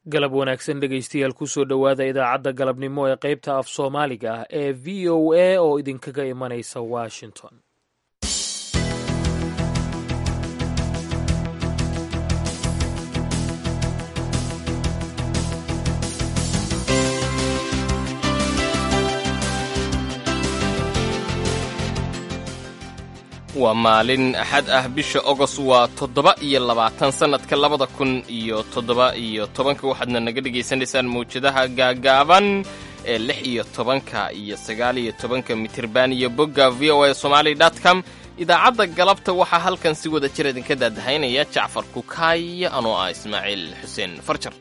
galab wanaagsan dhegaystayaal kusoo dhowaada idaacadda galabnimo ee qaybta af soomaaliga ah ee v o a oo idinkaga imanaysa washington waa maalin axad ah bisha ogos waa toddoba iyo labaatan sannadka labada kun iyo toddoba iyo tobanka waxaadna naga dhegaysanaysaan mawjadaha gaagaaban ee lix iyo tobanka iyo sagaal iyo tobanka mitirban iyo bogga v o a somaali dot com idaacadda galabta waxaa halkan si wada jir idinka daadahaynaya jacfar kukaay anoo ah ismaaciil xuseen farjar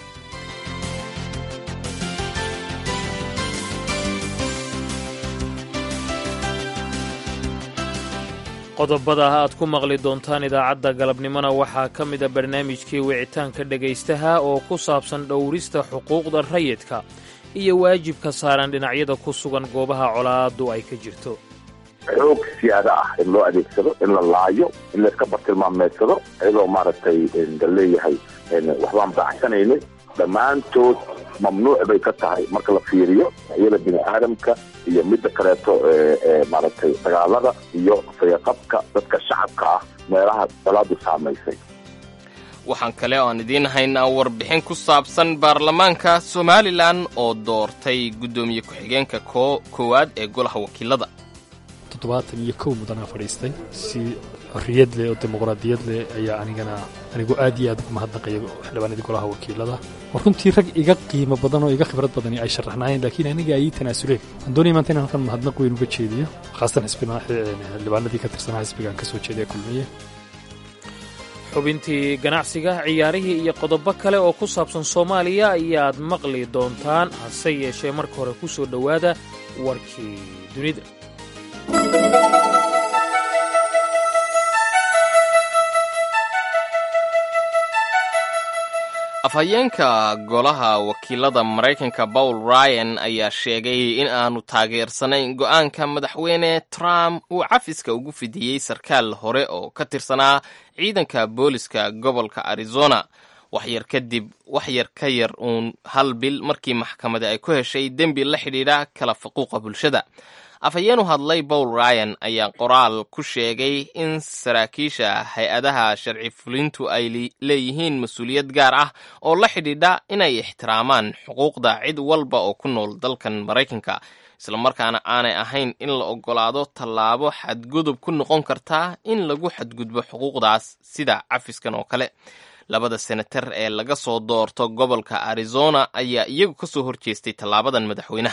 qodobada aad ku maqli doontaan idaacadda galabnimona waxaa ka mida barnaamijkii wicitaanka dhegaystaha oo ku saabsan dhowrista xuquuqda rayidka iyo waajibka saaran dhinacyada ku sugan goobaha colaadu ay ka jirto xoog siyaada ah in loo adeegsado in la laayo in layska bartilmaameedsado iyadoo maaragtay la leeyahay waxbaan baaxsanaynin dhammaantood mamnuuc bay ka tahay marka la fiiriyo iyada bini aadamka iyo midda kaleeto maaragtay dagaalada iyo fayaqabka dadka shacabka ah meelaha dalaadu saamaysay waxaan kale oo aan idiin haynaa warbixin ku saabsan baarlamaanka somalilan oo doortay guddoomiye ku-xigeenka koowaad ee golaha wakiilada toddobaatan iyo kow mudanaa fadhiistay si xorriyad leh oo dimuqraadiyad leh ayaa anigana anigu aad iyo aad ugu mahadnaqaya xildhibaanadii golaha wakiilada oo runtii rag iga qiimo badan oo iga khibrad badani ay sharaxnaayeen laakiin aniga ay ii tanaasuleen waxaan doonaya maanta inaan halkan mahadnaq weyn uga jeediyo khaasatan xildhibaanadii ka tirsanaa xisbigaan ka soo jeedaya kulmiye xubintii ganacsiga ciyaarihii iyo qodobo kale oo ku saabsan soomaaliya ayaad maqli doontaan hase yeeshee marka hore ku soo dhowaada warkii dunida afhayeenka golaha wakiilada maraykanka paul ryan ayaa sheegay in aanu taageersanayn go'aanka madaxweyne trump uu cafiska ugu fidiyey sarkaal hore oo ka tirsanaa ciidanka booliska gobolka arizona waxyar kadib wax yar ka yar uun hal bil markii maxkamadi ay ku heshay dembi la xidhiidha kala faquuqa bulshada afhayeenu hadlay paul ryan ayaa qoraal ku sheegay in saraakiisha hay-adaha sharci fulintu ay leeyihiin mas-uuliyad gaar ah oo la xidhiidha inay ixtiraamaan xuquuqda cid walba oo ku nool dalkan maraykanka islamarkaana aanay ahayn in la oggolaado tallaabo xadgudub ku noqon kartaa in lagu xadgudbo xuquuqdaas sida cafiskan oo kale labada senatar ee laga soo doorto gobolka arizona ayaa iyagu ka soo horjeestay tallaabadan madaxweynaha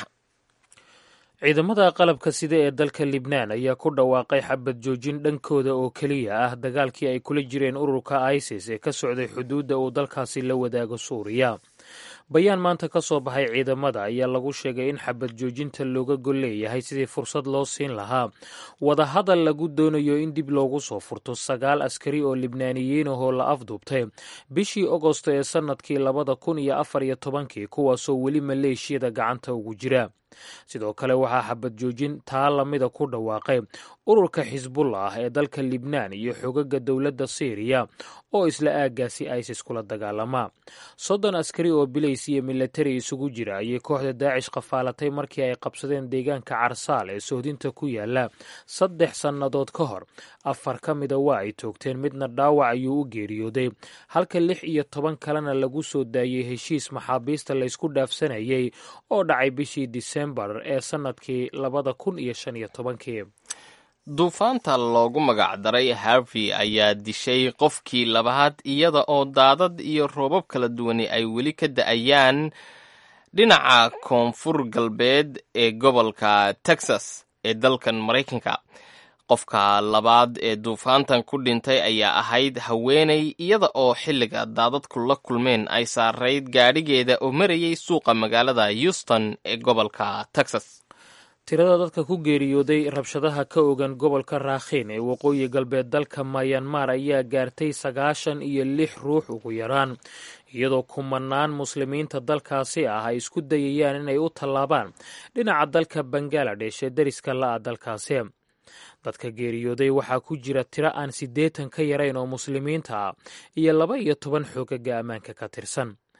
ciidamada qalabka sida ee dalka libnaan ayaa ku dhawaaqay xabad joojin dhankooda oo keliya ah dagaalkii ay kula jireen ururka isis ee ka socday xuduudda uu dalkaasi la wadaago suuriya bayaan maanta ka soo baxay ciidamada ayaa lagu sheegay in xabad joojinta looga gol leeyahay sidii fursad loo siin lahaa wadahadal lagu doonayo in dib loogu soo furto sagaal askari oo libnaaniyiin ahoo la afduubtay bishii ogosto ee sannadkii labada kun iyo afar iyo tobankii kuwaasoo weli maleeshiyada gacanta ugu jira sidoo kale waxaa xabad joojin taa lamida ku dhawaaqay ururka xisbullah ee dalka libnaan iyo xogaga dowladda syriya oo isla aaggaasi isis kula dagaalama soddon askari oo bilays iyo milatari isugu jira ayay kooxda daacish qafaalatay markii ay qabsadeen deegaanka carsaal ee sohdinta ku yaala saddex sannadood ka hor afar ka mida waa ay toogteen midna dhaawac ayuu u geeriyooday halka lix iyo toban kalena lagu soo daayey heshiis maxaabiista laysku dhaafsanayay oo dhacay bishii disembar ee sannadkii labada kun iyo shan iyo tobankii duufaanta loogu magacdaray harvey ayaa dishay qofkii labaad iyada oo daadad iyo roobab kala duwani ay weli ka da'ayaan dhinaca koonfur galbeed ee gobolka texas ee dalkan maraykanka qofka labaad ee duufaantan ku dhintay ayaa ahayd haweenay iyada oo xilliga daadadku la kulmeen ay saarayd gaadhigeeda oo marayay suuqa magaalada houston ee gobolka texas tirada dadka ku geeriyooday rabshadaha ka ogan gobolka raakhiin ee waqooyi galbeed dalka mayanmar ayaa gaartay sagaashan iyo lix ruux ugu yaraan iyadoo kumanaan muslimiinta dalkaasi ah ay isku dayayaan inay u tallaabaan dhinaca dalka bangaladesh ee deriska la-a dalkaasi dadka geeriyooday waxaa ku jira tiro aan siddeetan ka yarayn oo muslimiinta ah iyo laba iyo toban xoogaga ammaanka ka tirsan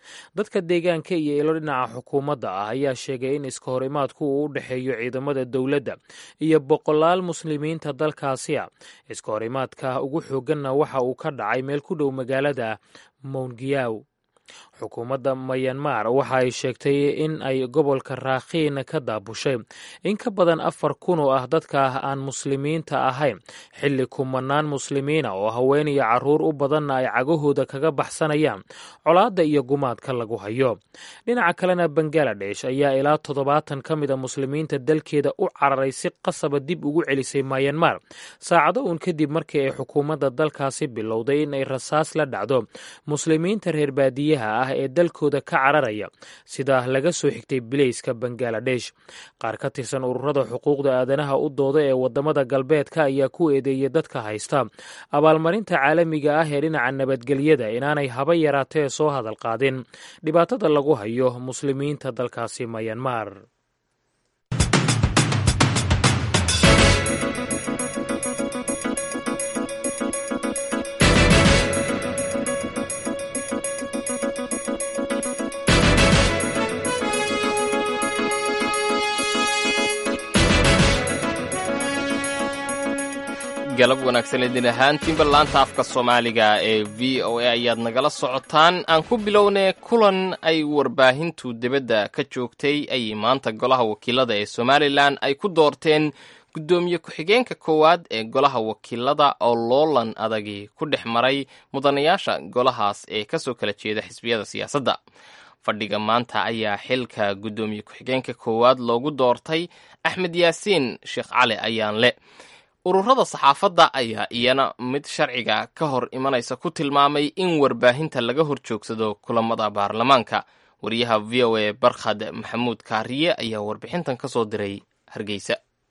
dadka deegaanka iyo ilo dhinaca xukuumadda ah ayaa sheegay in iska hor imaadku uu u dhexeeyo ciidamada dowladda iyo boqolaal muslimiinta dalkaasi a iska hor imaadka ugu xoogganna waxa uu ka dhacay meel ku dhow magaalada moungiyaw xukuumadda mayanmar waxa ay sheegtay in ay gobolka raakhiin ka daabushay in ka badan afar kun oo ah dadka aan muslimiinta ahayn xilli kumanaan muslimiina oo haween iyo carruur u badanna ay cagahooda kaga baxsanayaan colaadda iyo gumaadka lagu hayo dhinaca kalena bangaladesh ayaa ilaa toddobaatan ka mid a muslimiinta dalkeeda u cararay si qasaba dib ugu celisay mayanmar saacado uun kadib markii ay xukuumadda dalkaasi bilowday in ay rasaas la dhacdo muslimiinta reer baadiyaha ah ee dalkooda ka cararaya sida laga soo xigtay bilayska bangaladesh qaar ka tirsan ururada xuquuqda aadanaha u dooda ee wadamada galbeedka ayaa ku eedeeyay dadka haysta abaalmarinta caalamiga ah ee dhinaca nabadgelyada inaanay haba yaraatee soo hadal qaadin dhibaatada lagu hayo muslimiinta dalkaasi mayanmar galab wanaagsan idin ahaantiinba laanta afka soomaaliga ee v o a ayaad nagala socotaan aan ku bilownay kulan ay warbaahintu dibadda ka joogtay ayay maanta golaha wakiilada ee somalilan ay ku doorteen guddoomiye ku-xigeenka koowaad ee golaha wakiilada oo loolan adagi ku dhex maray mudanayaasha golahaas ee kasoo kala jeeda xisbiyada siyaasadda fadhiga maanta ayaa xilka guddoomiye ku-xigeenka koowaad loogu doortay axmed yaasiin sheekh cali ayaanle ururada saxaafadda ayaa iyana mid sharciga ka hor imanaysa ku tilmaamay in warbaahinta laga hor joogsado kulamada baarlamaanka wariyaha v o a barkhad maxamuud kaariye ayaa warbixintan ka soo diray hargeysa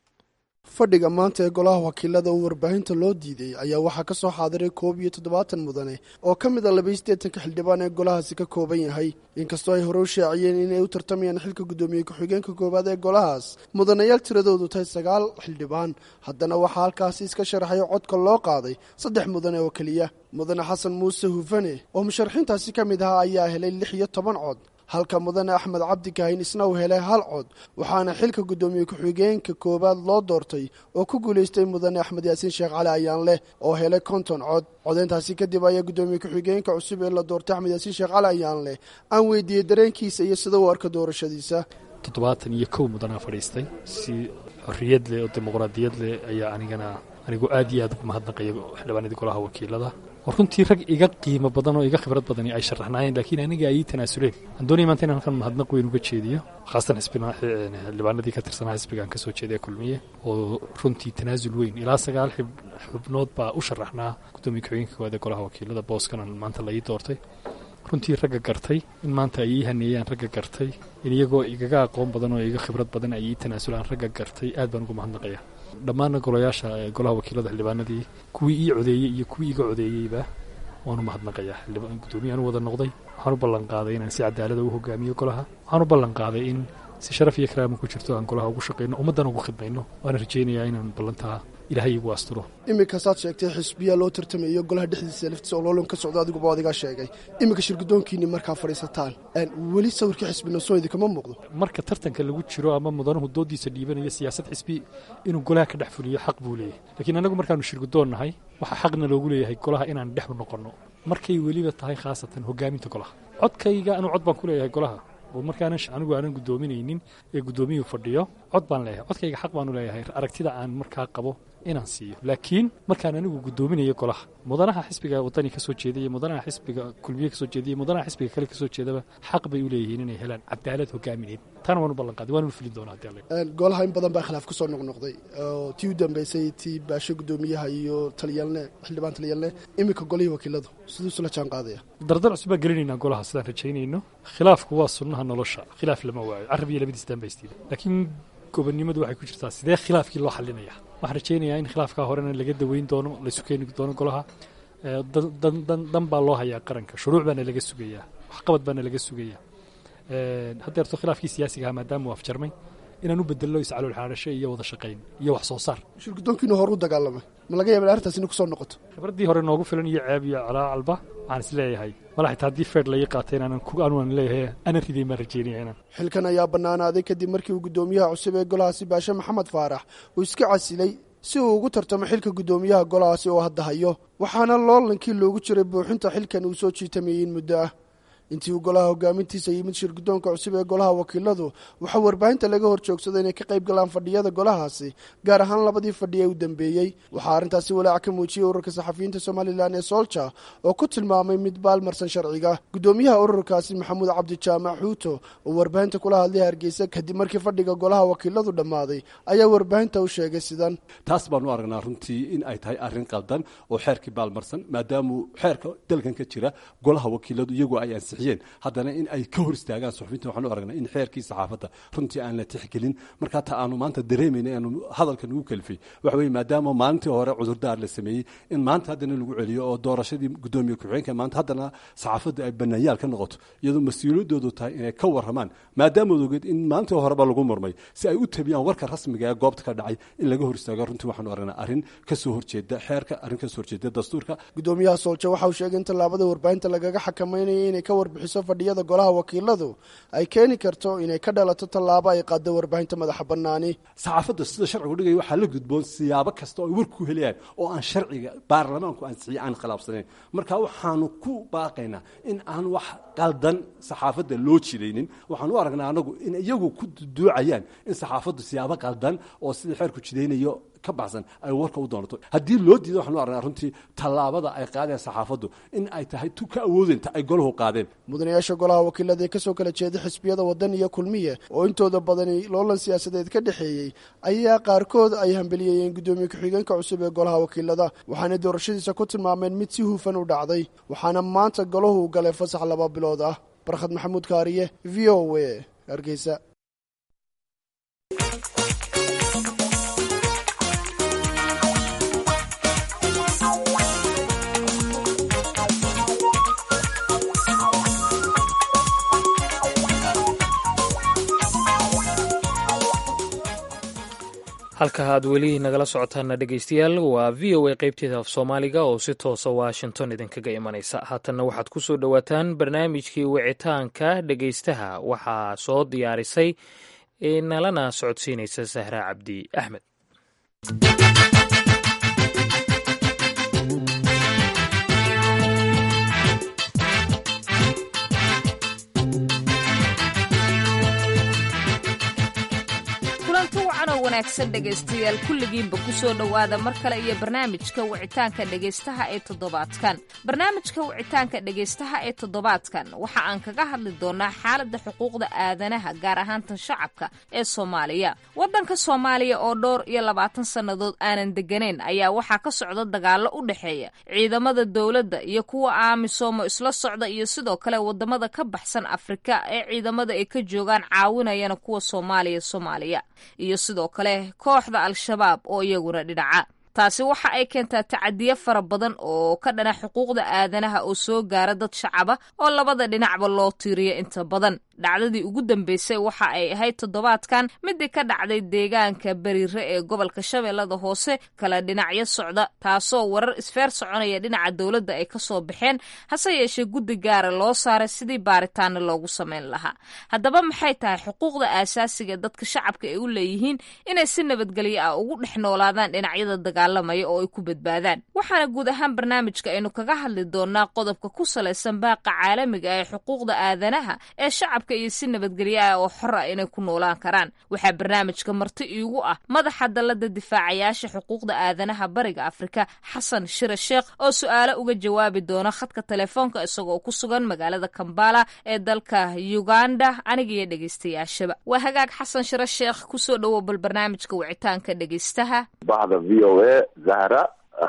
fadhiga maanta ee golaha wakiilada oo warbaahinta loo diiday ayaa waxaa ka soo xaadiray koob iyo toddobaatan mudane oo ka mid a labaiyo siddeetanka xildhibaan ee golahaasi ka kooban yahay inkastoo ay hore u shaaciyeen inay u tartamayaan xilka guddoomiye ku-xigeenka koowaad ee golahaas mudanayaal tiradoodu tahay sagaal xildhibaan haddana waxaa halkaasi iska sharaxay codka loo qaaday saddex mudane oo keliya mudane xasan muuse hufane oo musharaxiintaasi ka mid ahaa ayaa helay lix iyo toban cod halka mudane axmed cabdi kaahin isna uu helay hal cod waxaana xilka guddoomiye ku-xigeenka koowaad loo doortay oo ku guulaystay mudane axmed yaasiin sheekh cali ayaan leh oo helay konton cod codeyntaasi kadib ayaa guddoomiye ku-xigeenka cusub ee la doortay axmed yaasiin sheekh cali ayaan leh aan weydiiyey dareenkiisa iyo sida uu arka doorashadiisa toddobaatan iyo kow mudanaa fadhiistay si xorriyad leh oo dimuqraadiyad leh ayaa anigana anigu aad iyo aad ugu mahadnaqaya xildhibaanadii golaha wakiilada oo runtii rag iga qiimo badan oo iga khibrad badani ay sharaxnaayeen laakiin aniga ay ii tanaasuleen aan doonaya maanta inaan halkan mahadnaq weyn uga jeediyo khaasatan xildhibaanadii ka tirsanaa xisbigaan ka soo jeeday kulmiye oo runtii tanaasul weyn ilaa sagaal xubnood baa u sharaxnaa guddoomiye ku-xigeenka koowaad ee golaha wakiilada booskanan maanta la ii doortay runtii ragga gartay in maanta ay ii haneeyaan ragga gartay in iyagoo igaga aqoon badan oo iga khibrad badan ay ii tanaasulaan ragga gartay aad baan ugu mahadnaqaya dhammaanna golayaasha golaha wakiilada xildhibaanadii kuwii ii codeeyey iyo kuwii iga codeeyeyba waanu mahadnaqayaa guddoomiyaaan u wada noqday waxaan u ballan qaaday inaan si cadaalada u hogaamiyo golaha waxaan u ballan qaaday in si sharaf iyo karaama ku jirto aan golaha ugu shaqayno ummaddan ugu khidmayno waana rajaynayaa inaan ballantaa ilaahay igu asturo iminkasaad sheegtay xisbiyaa loo tartamayo golaha dhexdiisa laftiisa oo loolon ka socdo adiguba adigaa sheegay iminka shirgudoonkiinni markaa fadhiisataan weli sawirkii xisbina soo idinkama muuqdo marka tartanka lagu jiro ama mudanuhu doodiisa dhiibanayo siyaasad xisbi inuu golaha ka dhex fuliyo xaq buu leeyahay laakiin annagu markaanu shirgudoon nahay waxaa xaqna loogu leeyahay golaha inaan dhex noqonno markay weliba tahay khaasatan hogaaminta golaha codkayga anuu cod baan ku leeyahay golaha oo markaanan anigu aanan guddoominaynin ee guddoomiyuu fadhiyo cod baan leeyahay codkayga xaq baanu leeyahay aragtida aan markaa qabo inaan siiyo laakiin markaan anigu guddoominayo golaha mudanaha xisbiga wadani ka soo jeedaiyo mudanaha xisbiga kulmiye kasoo jeedaiyo mudanaha xisbiga kale kasoo jeedaba xaq bay u leeyihiin inay helaan cadaalad hogaamineed taana waan u ballan qaaday waan u fulin doonaa hadii alle golaha in badan baa khilaaf kusoo noqnoqday oo tii u dambeysay tii baasho guddoomiyaha iyo taliyaalne xildhibaan taliyaalne iminka golihii wakiiladu siduusu la jaan qaadaya dardar cusub baan gelinaynaa golaha sidaan rajaynayno khilaafku waa sunnaha nolosha khilaaf lama waayo carab iyo labadiis daan ba istiida laakiin gobonnimadu waxay ku jirtaa sidee khilaafkii loo xalinaya waxaan rajaynayaa in khilaafkaa horena laga daweyn doono laysu keeni doono golaha dan baa loo hayaa qaranka shuruuc baana laga sugayaa waxqabad baana laga sugayaa haddeerto khilaafkii siyaasiga ahaa maadaama uu afjarmay inaan u bedello iscalool xaadhasho iyo wada shaqayn iyo wax soo saar shirgudoonkiinu hore u dagaalamay ma laga yaaba arrintaas inay kusoo noqoto khibraddii hore noogu filan iyo ceeb iyo calaacalba waxaan is leeyahay mala xitaa haddii feer laii qaatay inaanan anuan leeyahay ana riday maan rajeynaya inaan xilkan ayaa bannaanaaday kadib markii uu guddoomiyaha cusub ee golahaasi baashe maxamed faarax uu iska casilay si uu ugu tartamo xilka guddoomiyaha golahaasi oo hadda hayo waxaana loolankii loogu jiray buuxinta xilkan uu soo jiitamayey in muddo ah intii uu golaha hogaamintiisa yimid shir guddoonka cusub ee golaha wakiiladu waxaa warbaahinta laga hor joogsaday inay ka qayb galaan fadhiyada golahaasi gaar ahaan labadii fadhi ee u dambeeyey waxaa arrintaasi walaac ka muujiyey ururka saxafiyiinta somalilan ee soolja oo ku tilmaamay mid baalmarsan sharciga guddoomiyaha ururkaasi maxamuud cabdi jaamac xuuto oo warbaahinta kula hadlay hargeysa kadib markii fadhiga golaha wakiiladu dhammaaday ayaa warbaahinta u sheegay sidan taas baanu aragnaa runtii in ay tahay arrin qaldan oo xeerkii baalmarsan maadaamuu xeerka dalkan ka jira golaha wakiiladu iyagoo ay ansixiyeen haddana in ay ka hor istaagaan suxufinta waxaanu aragnaa in xeerkii saxaafadda runtii aan la tixgelin markaa ta aanu maanta dareemayna aanu hadalkan ugu kalifay waxa weye maadaama maalintii hore cudurdaar la sameeyey in maanta haddana lagu celiyo oo doorashadii guddoomiye ku-xigeenka maanta haddana saxaafadda ay banaanyaal ka noqoto iyadoo mas-uuliyadoodu tahay inay ka warramaan maadaamaad ogeed in maalintii horeba lagu murmay si ay u tabiyaan warka rasmiga ee goobta ka dhacay in laga hor istaago runtii waxaanu aragnaa arrin kasoo horjeeda xeerka arrin kasoo horjeeda dastuurka guddoomiyaha soolja waxa uu sheegay in tallaabada warbaahinta lagaga xakamaynayo inay ka warbixiso fadhiyada golaha wakiiladu ay keeni karto inay ka dhalato tallaabo ay qaado warbaahinta madaxa bannaani saxaafadda sida sharcigu dhigaya waxaa la gudboon siyaabo kasta oo ay war ku helayaan oo aan sharciga baarlamaanku ansixiye aan khilaafsanayn marka waxaanu ku baaqaynaa in aan wax qaldan saxaafadda loo jidaynin waxaan u aragnaa anagu in iyagu ku duucayaan in saxaafaddu siyaabo qaldan oo sida xeerku jidaynayo ka baxsan ay warka u doonato haddii loo diido waxaanu aragnaa runtii tallaabada ay qaadeen saxaafaddu in ay tahay tu ka awoodinta ay golahu qaadeen mudanayaasha golaha wakiilada ee kasoo kala jeeda xisbiyada waddan iyo kulmiye oo intooda badani loolan siyaasadeed ka dhexeeyey ayaa qaarkood ay hambeliyeyeen guddoomiye ku-xigeenka cusub ee golaha wakiilada waxaanay doorashadiisa ku tilmaameen mid si hufan u dhacday waxaana maanta golahu galay fasax laba bilood ah barkhad maxamuud kaariye v o a hargeysa halka aad weli nagala socotaana dhegeystayaal waa v o a qeybteeda af soomaaliga oo si toosa washington idinkaga imanaysa haatanna waxaad ku soo dhowaataan barnaamijkii wicitaanka dhegeystaha waxaa soo diyaarisay nalana socodsiinaysa sahra cabdi axmed wanaagsan dhegaystayaal kulligiinba ku soo dhowaada mar kale iyo barnaamijka wicitaanka dhegaystaha ee toddobaadkan barnaamijka wicitaanka dhegaystaha ee toddobaadkan waxa aan kaga hadli doonaa xaaladda xuquuqda aadanaha gaar ahaan tan shacabka ee soomaaliya waddanka soomaaliya oo dhowr iyo labaatan sannadood aanan degganayn ayaa waxaa ka socda dagaallo u dhexeeya ciidamada dowladda iyo kuwa aamisomo isla socda iyo sidoo kale waddamada ka baxsan afrika ee ciidamada ay ka joogaan caawinayana kuwa soomaaliya soomaaliya iyo sidoo kale kooxda al-shabaab oo iyaguna dhinaca taasi waxa ay keentaa tacadiyo fara badan oo ka dhana xuquuqda aadanaha oo soo gaara dad shacaba oo labada dhinacba loo tiiriyo inta badan dhacdadii ugu dambeysay waxa ay ahayd toddobaadkan midii ka dhacday deegaanka beriire ee gobolka shabeellada hoose kala dhinacyo socda taasoo warar isfeer soconaya dhinaca dowladda ay ka soo baxeen hase yeeshee guddi gaara loo saaray sidii baaritaana loogu samayn lahaa haddaba maxay tahay xuquuqda aasaasiga dadka shacabka ay u leeyihiin inay si nabadgelyo ah ugu dhex noolaadaan dhinacyada dagaalamaya oo ay ku badbaadaan waxaana guud ahaan barnaamijka aynu kaga hadli doonaa qodobka ku salaysan baaqa caalamiga ee xuquuqda aadanaha ee shacab iyo si nabadgelyo ah oo xor ah inay ku noolaan karaan waxaa barnaamijka marti iigu ah madaxa dallada difaacayaasha xuquuqda aadanaha bariga afrika xasan shire sheekh oo su-aalo uga jawaabi doona khadka telefoonka isagoo ku sugan magaalada kambala ee dalka uganda aniga iyo dhegeystayaashaba waa hagaag xasan shire sheekh kusoo dhowow bal barnaamijka wicitaanka dhegeystaha bahda v o a zahra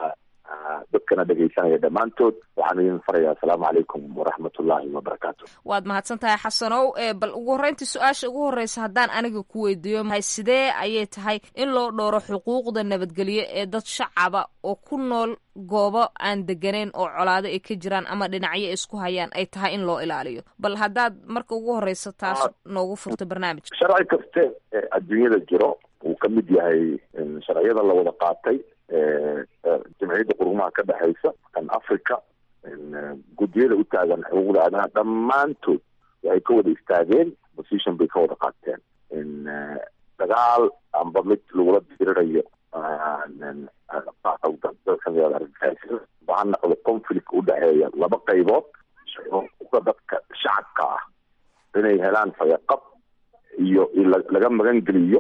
dadkana dhegaysanaya dhammaantood waxaan idin farayaa asalaamu calaykum waraxmatullaahi wabarakaatu waad mahadsan tahay xasanow bal ugu horreyntii su-aasha ugu horreysa haddaan aniga ku weydiiyo mahay sidee ayay tahay in loo dhowro xuquuqda nabadgelyo ee dad shacaba oo ku nool goobo aan deganayn oo colaado ay ka jiraan ama dhinacyo isku hayaan ay tahay in loo ilaaliyo bal haddaad marka ugu horreysa taas noogu furto barnaamijka sharci kaste ee adduunyada jiro uu ka mid yahay sharciyada la wada qaatay jamciyadda qurumaha ka dhexaysa kan africa guddiyada u taagan xuquuqda aadanaha dhammaantood waxay ka wada istaageen position bay ka wada qaateen dagaal amba mid lagula dirirayo ba ha noqdo conflict udhexeeya laba qaybood xuquuqda dadka shacabka ah inay helaan fayaqab iyo laga magan geliyo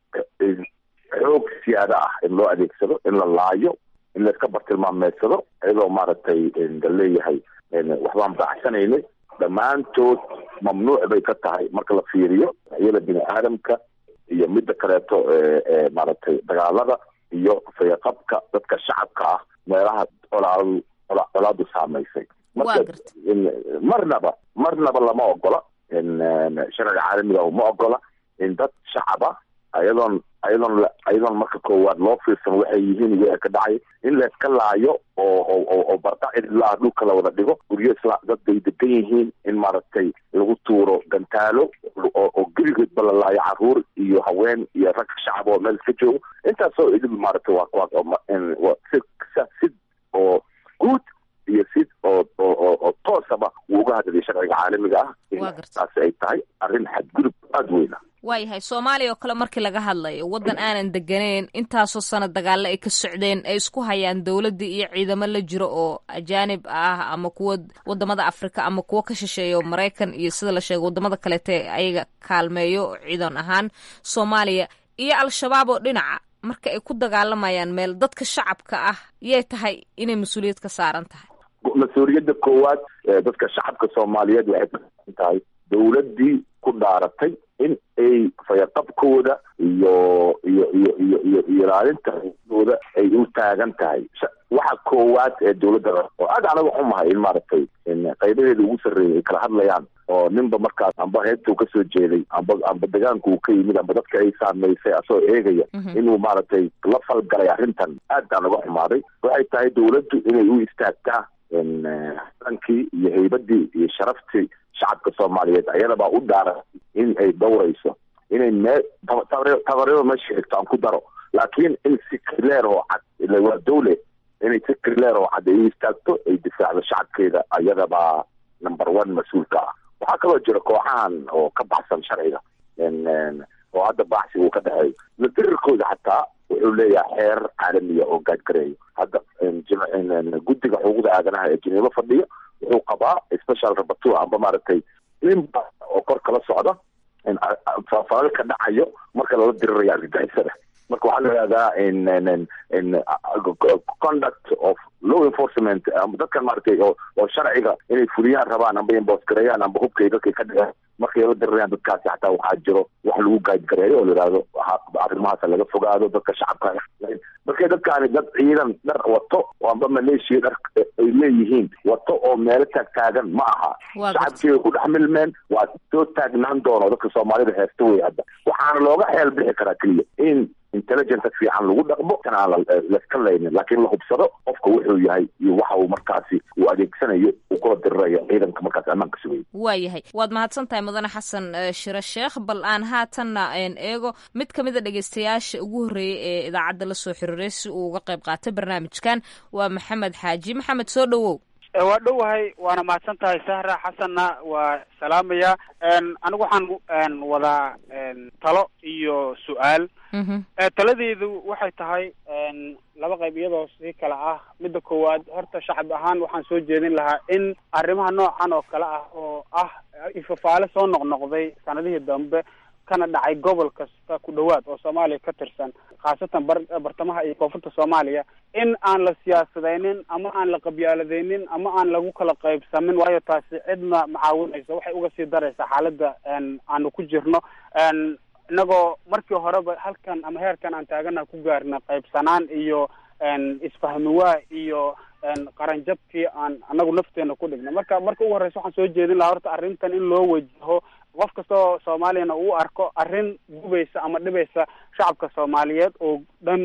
xoog siyaada ah in loo adeegsado in la laayo in layska bartilmaameedsado iyadoo maaragtay la leeyahay waxbaan baacsanayna dhammaantood mamnuuc bay ka tahay marka la fiiriyo iyada bini aadamka iyo midda kaleeto maaragtay dagaalada iyo fayaqabka dadka shacabka ah meelaha colaadu colaadu saamaysay marka marnaba marnaba lama ogola sharciga caalamiga ma ogola in dad shacaba ayadoon ayadoon ayadoon marka koowaad loo fiirsan waxay yihiin wixii ka dhacay in layska laayo oo oo oo barda cidlaa dhulka la wada dhigo guryo isla dad bay degan yihiin in maaragtay lagu tuuro gantaalo oo oo geligoodba la laayo caruur iyo haween iyo rag shacab oo meel iska joogo intaasoo idil maaragtay waa waa si si oo guud iyo si oo oo oo toosaba wuu uga hadlaya sharciga caalamiga ah taasi ay tahay arrin xadgudub aada weyna waayahay soomaaliya oo kale markii laga hadlayo waddan aanan deganeyn intaasoo sana dagaalo ay ka socdeen ay isku hayaan dowladdii iyo ciidamo la jiro oo ajaanib ah ama kuwa wadamada afrika ama kuwo ka shisheeya oo maraykan iyo sida la sheegay wadamada kaleete ayaga kaalmeeyo ciidan ahaan soomaaliya iyo al-shabaab oo dhinaca marka ay ku dagaalamayaan meel dadka shacabka ah yay tahay inay mas-uuliyad ka saaran tahay mas-uuliyadda koowaad dadka shacabka soomaaliyeed waxay kasan tahay dowladdii ku dhaaratay in ay fayaqabkooda iyo iyo iyo iyo iyo ilaalinta xuquuqdooda ay u taagan tahay waxa koowaad ee dowladda oo aad anaga xumahay in maaragtay qaybaheeda ugu sarreeyay ay kala hadlayaan oo ninba markaas amba heebtuu kasoo jeeday amba amba degaanku uu ka yimid amba dadka ay saameysay asoo eegaya inuu maaragtay la falgalay arrintan aad baan uga xumaaday waxay tahay dowladdu inay u istaagtaa dankii iyo haybadii iyo sharaftii shacabka soomaaliyeed ayadabaa u dhaaran in ay dhowrayso inay mee tabaryo meesha xigto aan ku daro laakiin in si clear oo cad ila waa dawle inay si clear oo cad ay u istaagto ay difaacdo shacabkeeda ayadabaa number one mas-uulka ah waxaa kaloo jira kooxahan oo ka baxsan sharciga oo hadda baaxsi uu ka dhexeeyo latirirkooda xataa wuxuu leeyahay xeer caalamiya oo gaadgareeyo hadda guddiga xuquuqda aadanaha ee jiniibo fadhiya wuxuu qabaa special rabatua amba maaragtay inba oo kor kala socda faafalal ka dhacayo marka lala dirirayo argagixisada marka waxaa la yihahdaa conduct of law enforcement dadkan maaragtay oo oo sharciga inay fuliyaan rabaan amba imboosgareeyaan amba hubkay dadkay ka dhigeen markay la dirirayaan dadkaasi xataa waxaa jiro wax lagu gaadgareeyo oo la yihahdo arrimahaas laga fogaado dadka shacabka markay dadkaani dad ciidan dhar wato oo amba maleeshiya dhar ay leeyihiin wato oo meelo taag taagan ma aha shacabkiibay ku dhex milmeen waa soo taagnaan doono dadka soomaalida heesta wey hadda waxaana looga xeel bixi karaa keliya in intelligenta fiican lagu dhaqmo kan aan laska laynin laakiin la hubsado qofka wuxuu yahay iyo waxa uu markaasi uu adeegsanayo uu kula dirirayo ciidanka markaasi ammaanka sugaya waayahay waad mahadsan tahay mudane xasan shire sheekh bal aan haatanna eego mid ka mid a dhegeystayaasha ugu horreeyay ee idaacadda la soo xiriiray si uu uga qayb qaatay barnaamijkan waa maxamed xaaji maxamed soo dhowow waa dhowahay waana mahadsan tahay sahra xasanna waa salaamaya anigu waxaan wadaa talo iyo su-aal taladeedu waxay tahay laba qayb iyadoo si kale ah midda koowaad horta shacab ahaan waxaan soo jeedin lahaa in arrimaha noocan oo kale ah oo ah ifafaale soo noqnoqday sanadihii dambe kana dhacay gobol kasta ku dhawaad oo soomaaliya ka tirsan khaasatan bar bartamaha iyo koonfurta soomaaliya in aan la siyaasadeynin ama aan la qabyaaladeynin ama aan lagu kala qaybsamin waayo taasi cidna macaawinaysa waxay uga sii daraysaa xaaladda aanu ku jirno inagoo markii horeba halkan ama heerkan aan taagana ku gaarna qaybsanaan iyo isfahmiwaa iyo qaranjabkii aan anagu nafteena ku dhigna marka marka ugu horreysa waxaan soo jeedin lahaa horta arrintan in loo wajaho qof kastoo soomaaliyana uu arko arrin gubaysa ama dhibaysa shacabka soomaaliyeed oo dhan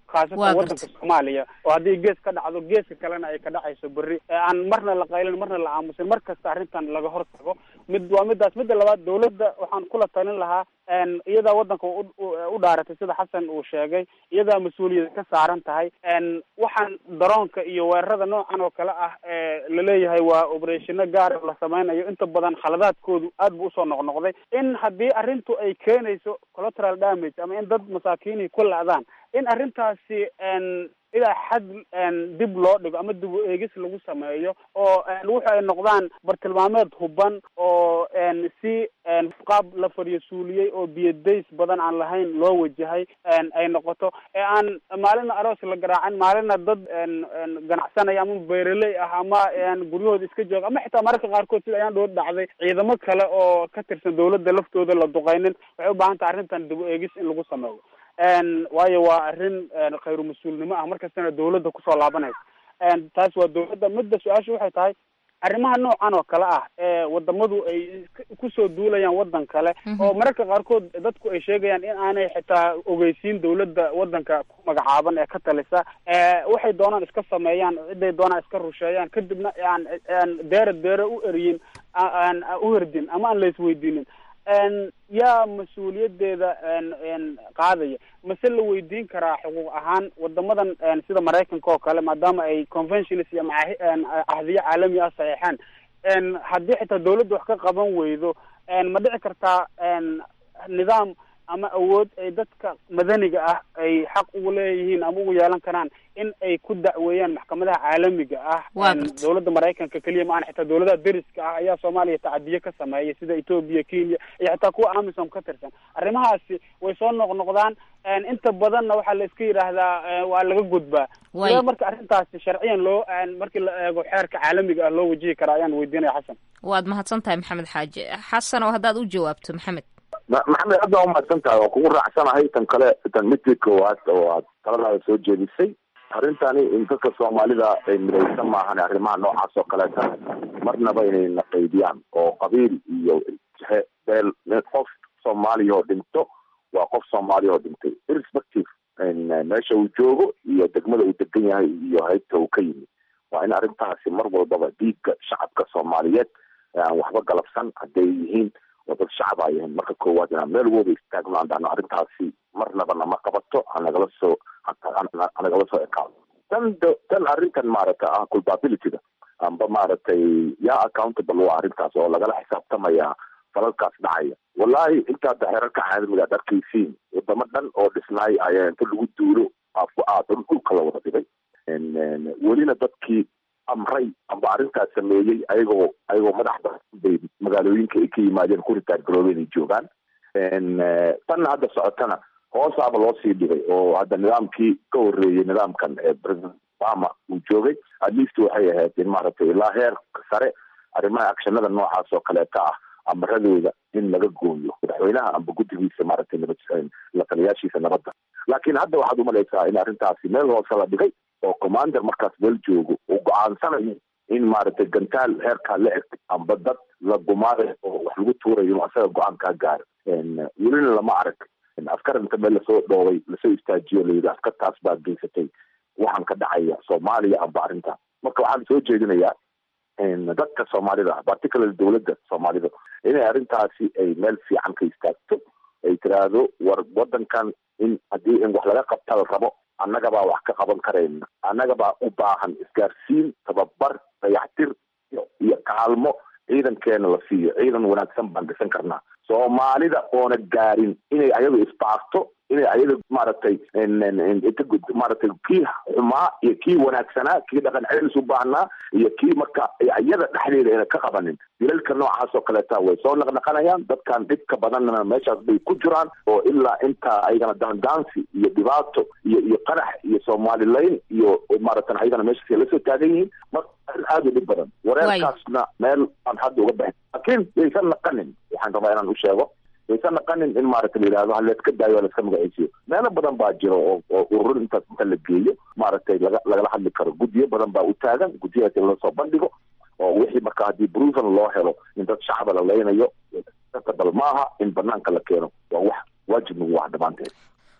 khaasatan Waa waddanka soomaaliya oo haddii gees ka dhacdo geeska kalena ay ka dhacayso berri ee aan marna la qaylin marna la aamusin mar kasta arrintan laga hor tago mid waa midaas midda labaad dawladda waxaan kula talin lahaa n iyadaa waddanka u- u u dhaaratay sida xasan uu sheegay iyadaa mas-uuliyad ka saaran tahay n waxaan daroonka iyo weerarada noocan oo kale ah ee laleeyahay waa operationa gaar la sameynayo inta badan khaladaadkoodu aad bu usoo noqnoqday in haddii arrintu ay keenayso collateral damage ama in dad masaakiinii ku la'daan in arrintaasi n ilaa xad n dib loo dhigo ama dib u eegis lagu sameeyo oo n wuxu ay noqdaan bartilmaameed huban oo n si n qaab la fadhiyo suuliyey oo biyadays badan aan lahayn loo wajahay n ay noqoto ee aan maalina aroos la garaacin maalina dad n n ganacsanaya ama beeraley ah ama n guryahooda iska jooga ama xitaa mararka qaarkood sida ayaan dhood dhacday ciidamo kale oo ka tirsan dawladda laftooda la duqeynin waxay u baahan tahay arrintan dib u eegis in lagu sameeyo n waayo waa arrin n khayru mas-uulnimo ah markastana dawladda kusoo laabanaysa n taas waa dawladda midda su-aasha waxay tahay arrimaha noocan oo kale ah ee wadamadu ay kusoo duulayaan waddan kale oo mararka qaarkood dadku ay sheegayaan in aanay xitaa ogeysiin dawladda waddanka ku magacaaban ee ka talisa ee waxay doonaan iska sameeyaan ciday doonaan iska rusheeyaan kadibna aan aan deera deera u eriyin aan u herdin ama aan la isweydiinin n yaa mas-uuliyadeeda n n qaadaya mase la weydiin karaa xuquuq ahaan wadamadan n sida maraykanka oo kale maadaama ay conventions iyo macahi n ahdiyo caalami ah saxeexaan n haddii xitaa dawladda wax ka qaban weydo n ma dhici kartaa n nidaam ama awood ay dadka madaniga ah ay xaq ugu leeyihiin ama ugu yeelan karaan in ay ku dacweeyaan maxkamadaha caalamiga ah Waa n gartay. dawladda maraykanka keliya ma aha xitaa dawladaha deriska ah ayaa soomaaliya tacadiye ka sameeyay sida etoobiya kenya iyo xitaa kuwa amisom ka tirsan arrimahaasi way soo noqnoqdaan n inta badanna waxaa la iska yidhaahdaa eh, waa laga gudbaa Way. sidee marka arrintaasi sharciyan loo n markii la eego xeerka caalamiga ah loo wajihi karaa ayaan weydiinaya xasan waad mahadsan tahay maxamed xaaji xasan oo haddaad u jawaabto maxamed Ma- maxamed aad baa umahadsan tahay waan kugu raacsanahay tan kale tan midkii koowaad oo aad taladaada soo jeedisay arrintani in dadka soomaalida ay midaysan maahan arrimaha noocaas oo kaleeta marnaba inay naqaydiyaan oo qabiil iyo jexe beel mid qof soomaaliya oo dhinto waa qof soomaaliya oo dhintay irrespective in, eh, meesha uu joogo iyo degmada uu degan yahay iyo haybta uu ka yimid waa in arrintaasi mar walbaba dhiigga shacabka soomaaliyeed ee aan waxba galabsan hadday yihiin oo dad shacab ay yihiin marka koowaad inaan meel wooda istaagno aan dhahno arrintaasi marnaba nama qabato hanagala soo ha- hanagala soo ekaado tan da- tan arrintan maaragtay ah culpabilityda amba maaragtay yaa accountable waa arrintaas oo lagala xisaabtamaya falalkaas dhacaya wallahi intaada xerarka caalamiga ad arkaysiin wadamo dhan oo dhisnaay ayaa inta lagu duulo afku aad dhul dhulka la wada dhigay En- en, welina dadkii amray amba arrintaas sameeyey ayagoo ayagoo madaxda bay magaalooyinka ay ka yimaadeen ku ritaar garoobeen ay joogaan En, eh, tanna hadda socotana hoosaaba loo sii dhigay oo hadda nidaamkii ka horreeyey nidaamkan ee president obama uu joogay at least waxay ahayd in maaragtay ilaa heerka sare arrimaha actionada noocaas oo kaleeta ah amaradooda in laga gooyo madaxweynaha amba guddigiisa maaragtay nabad la taliyaashiisa nabadda laakiin hadda waxaad umalaysaa in arrintaasi meel hoose la dhigay oo commander markaas meel joogo uu go-aansanayo in maaragtay gantaal heerkaa la eg amba dad la gumaadayo oo wax lagu tuurayo inuu asaga go-aan kaa gaaro En, welina lama arag En, askar inta meel lasoo dhoobay lasoo istaajiyo layidhi askartaas baa geysatay waxaan ka dhacaya soomaaliya amba arrinta marka waxaan soo jeedinayaa en, dadka soomaalida ah particularly dowladda soomaalida inay arrintaasi ay meel fiican ka istaagto ay tiraahdo war wadankan in haddii in wax laga qabta la rabo annagabaa wax ka qaban karayna annagabaa u baahan isgaarsiin tababar dayactir iyo- iyo kaalmo ciidankeena la siiyo ciidan wanaagsan baan dhisan karnaa soomaalida oona gaarin inay ayaga isbaarto inay ayaga maaragtay en- en- en- inta gud- maaragtay kii xumaa iyo kii wanaagsanaa kii dhaqan celis u baahnaa iyo kii marka iyada dhexdeeda ayna ka qabanin dilalka noocaas oo kaleeta way soo naqnaqanayaan dadkan dhibka badanna meeshaas bay ku jiraan oo ilaa intaa ayagana daandaansi iyo dhibaato iyo iyo qarax iyo soomaalilayn iyo maaragtan ayagana meeshaas ay lasoo taagan yihiin marka arrin aad u dhib badan wareerkaasna meel aan hadda uga baxin laakiin yaysan naqanin waxaan rabaa inaan u sheego yaysan naqanin in maaragta la yidhahdo ha layska daayo ha layska magaceysiyo meelo badan baa jiro oo oo urur intaas inta la geeyo maaragtay laga lagala hadli karo guddiyo badan baa u taagan guddiyahaas in lasoo bandhigo oo wixii marka haddii proven loo helo in dad shacaba la leynayo bal maaha in banaanka la keeno waa wax waajib nagu ah dhammaanteed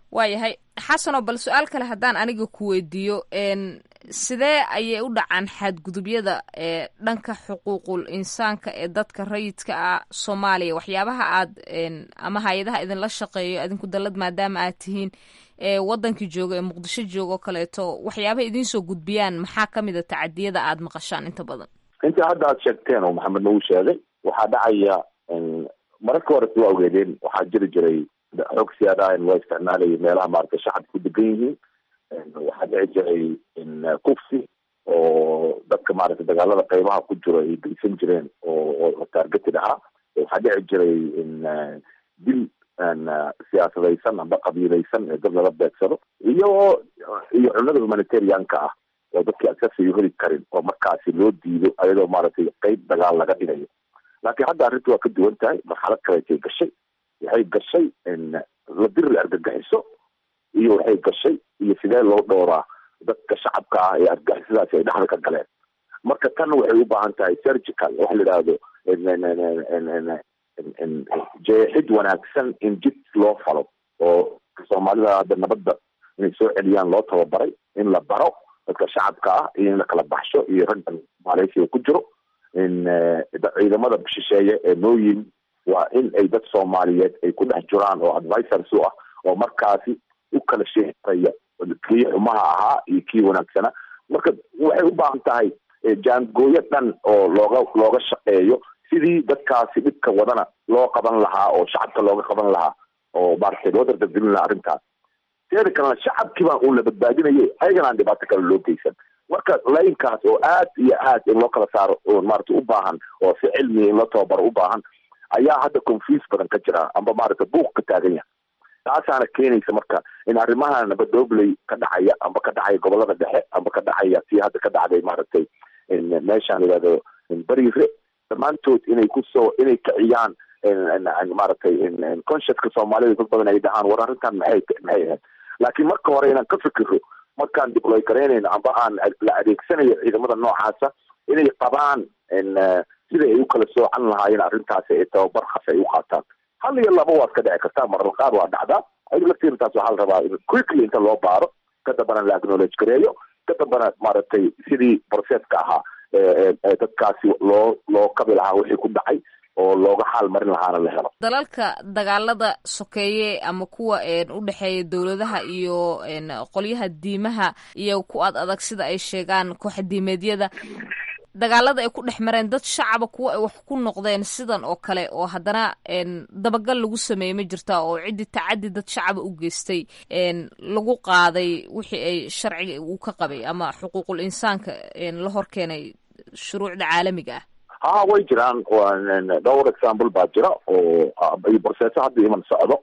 waayahay xasanoo bal su-aal kale haddaan aniga ku weydiiyo sidee ayay u dhacaan xadgudubyada ee dhanka xuquuqul insaanka ee dadka rayidka ah soomaaliya waxyaabaha aad ama hay-adaha idinla shaqeeyo idinku dallad maadaama aad tihiin ee wadankii jooga ee muqdisho jooga oo kaleeto waxyaabaha idinsoo gudbiyaan maxaa ka mid a tacadiyada aad maqashaan inta badan inta hadda aad sheegteen oo maxamed nagu sheegay waxaa dhacaya mararka hore waa ogeedeen waxaa jiri jiray xoog siyaadaha waa isticmaalayay meelaha maaragtay shacabka ku degan yihiin waxaa dhici jiray kufsi oo dadka maaragtay dagaalada qeybaha ku jiro ay geysan jireen oo targeted ahaa waxaa dhici jiray dil siyaasadaysan amba qabiilaysan ee dad lala beegsado iyo iyo cunada humanitarianka ah oo dadkii agsasiyo heli karin oo markaasi loo diido ayadoo maaragtay qeyb dagaal laga dhigayo laakiin hadda arrinta waa ka duwan tahay marxalad kaleetay gashay waxay gashay la diri la argagixiso iyo waxay gashay iyo sidee loo dhowraa dadka shacabka ah ee argagixisadaasi ay dhexda ka galeen marka tan waxay u baahan tahay surgical waxa la yidhaahdo jeexid wanaagsan in jid loo falo oo soomaalida hadda nabadda inay soo celiyaan loo tababaray in la baro dadka shacabka ah iyo in la kala baxsho iyo raggan maaleysiga ku jiro in ciidamada shisheeye ee noo yimi waa in ay dad soomaaliyeed ay ku dhex jiraan oo advisors u ah oo markaasi u kala sheeaya kii xumaha ahaa iyo kii wanaagsana marka waxay u baahan tahay jaangooyo dhan oo looga looga shaqeeyo sidii dadkaasi dhibka wadana loo qaban lahaa oo shacabka looga qaban lahaa oo maaragtay loo dardargelin lahaa arrintaas teeda kalena shacabkii baan uun la badbaadinayay ayagana aan dhibaato kale loo geysan marka laynkaas oo aad iyo aad in loo kala saaro oo maaragtay u baahan oo si cilmiya in loo tababaro u baahan ayaa hadda confuse badan ka jira amba maaragtay buuq ka taagan yahay taasaana keenaysa marka in arrimaha nabadoobley ka dhacaya amba ka dhacaya gobolada dhexe amba ka dhacaya si hadda ka dhacday maaragtay meeshaan yidhahdo beriire dhammaantood inay kusoo inay kiciyaan maaragtay consciouska soomaalida dad badan ay dhahaan war arrintan maxay maxay ahayd laakiin marka hore inaan ka fikiro markaan dibloy garaynayno amba aan la adeegsanayo ciidamada noocaasa inay qabaan sida ay u kala soocan lahaayeen arrintaasi ee tababar khas ay u qaataan hal iyo laba waad ka dhici kartaa marar qaar waa dhacdaa ayada laftiintaas waxaa la rabaa in quickly inta loo baaro ka dambana la acknowledge gareeyo ka dambana maaragtay sidii processka ahaa dadkaasi loo loo kabi lahaa wixii ku dhacay oo looga xaal marin lahaana la helo dalalka dagaalada sokeeye ama kuwa u dhexeeya dowladaha iyo qolyaha diimaha iyo ku ad adag sida ay sheegaan kooxadiimeedyada dagaalada ay ku dhex mareen dad shacaba kuwa ay wax ku noqdeen sidan oo kale oo haddana dabagal lagu sameeyey ma jirta oo ciddi tacaddi dad shacaba u geystay lagu qaaday wixii ay sharciga uu ka qabay ama xuquuqul insaanka la hor keenay shuruucda caalamiga ah ha way jiraan dhowr example baa jira oo iyo borseeso hadda iman socdo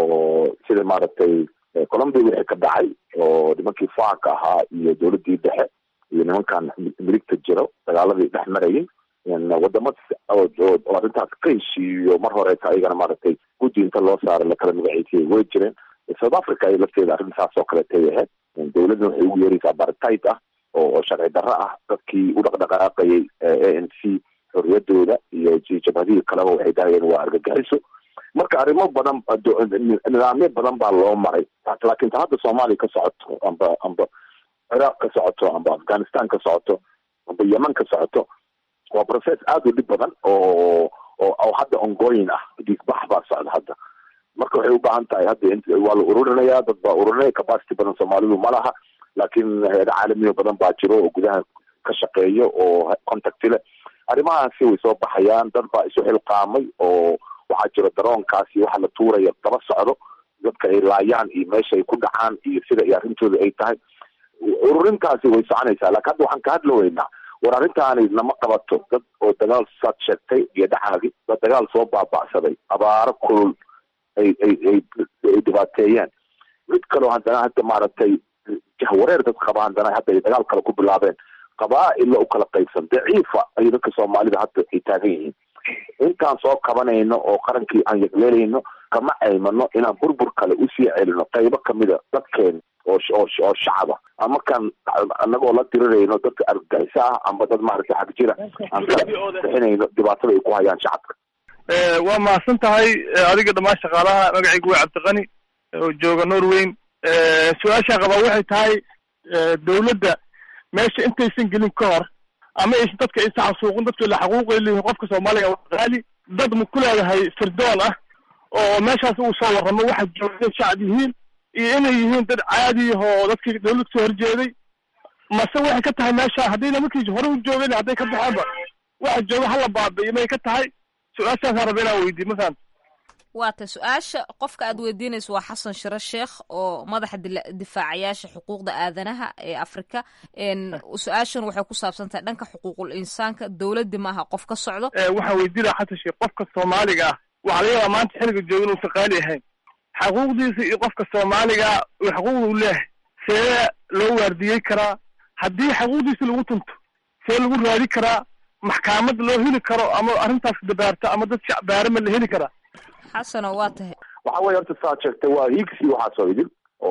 oo sida maaragtay colombia wixii ka dhacay oo nimankii faaka ahaa iyo dowladdii dhexe iyo nimankan miligta jiro dagaaladii dhex marayay wadamo oo arrintaas ka heshiiyo mar horeeta ayagana maaragtay guddi inta loo saaray lakala magaciisiyay way jireen south africa ay lafteeda arrintaas oo kaleetay ahayd dowladna waxay ugu yeeraysaa bartite ah oo sharci darro ah dadkii u dhaqdhaqaaqayay a n c xorriyadooda iyo jabhadihii kaleba waxay dahayeen waa argagixiso marka arrimo badan nidaamyo badan baa loo maray laakiin ta hadda soomaaliya ka socoto amba amba ciraaq ka socoto amba afghanistan ka socoto amba yemen ka socoto waa process aada u dhib badan oo oo hadda ongoyin ah dhiigbax baa socda hadda marka waxay u baahan tahay hadda waa la ururinaya dad baa ururinaya capacity badan soomaalidu ma laha laakiin hay-ada caalamiyo badan baa jiro oo gudaha ka shaqeeyo oo contact leh arrimahaasi way soo baxayaan dad baa isu xilqaamay oo waxaa jiro daroonkaasi waxa la tuuraya daba socdo dadka ay laayaan iyo meesha ay ku dhacaan iyo sida ay arrintooda ay tahay ururintaasi way soconaysaa laakiin hadda waxaan ka hadla weynaa war arrintaani nama qabato dad oo dagaal saad sheegtay iyo dhaxaagi dad dagaal soo baaba'saday abaaro kulul ay ay ay ay dhibaateeyeen mid kaloo haddana hadda maaragtay jahwareer dad qaba haddana hadda ay dagaal kale ku bilaabeen qabaa-illa u kala qaybsan daciifa ay dadka soomaalida hadda ay taagan yihiin intaan soo kabanayno oo qarankii aan yagleelayno kama aymano inaan burbur kale usii celino qaybo kamida dadkeena oo oo oo shacaba ama kan anagoo la dirirayno dadka argagixisa ah amba dad maaragtay xag jira aan ka bixinayno dhibaatada ay ku hayaan shacabka waa mahadsan tahay adiga dhammaan shaqaalaha magacaygu waa cabdiqani oo jooga norweyn su-aashaa qabaa waxay tahay dawladda meesha intaysan gelin ka hor ama aysan dadka aysan xasuuqin dadka la xaquuqay leeyihin qofka soomaaliga waa qaali dad ma ku leedahay sirdoon ah oo meeshaas uu soo warramo waxa joogay shacab yihiin iyo inay yihiin dad caadi oo dadkii dawlad soo horjeeday mase waxay ka tahay meesha haddayna markii hore u joogeen hadday ka baxeenba waxa jooga hala baabi'iyo may ka tahay su-aashaasaan raba inaan weydiiyo masalan waata su-aasha qofka aad weydiinayso waa xasan shiro sheekh oo madaxa difaacayaasha xuquuqda aadanaha ee afrika su-aashan waxay ku saabsan tahay dhanka xuquuqul insaanka dowladdi maaha qof ka socdo waxaan weydiinaya xasan sheekh qofka soomaaliga ah waxaa laga yaabaa maanta xilliga jooga inuusan qaali ahayn xaquuqdiisa iyo qofka soomaaliga xaquuqda u leehay see loo waardiyey karaa haddii xaquuqdiisa lagu tunto see lagu raadi karaa maxkamad loo heli karo ama arrintaas dabaarta ama dad shacbaarama la heli karaa xasano waa tahay waxa weye horta saad sheegtay waa hiigsi waxaasoo idin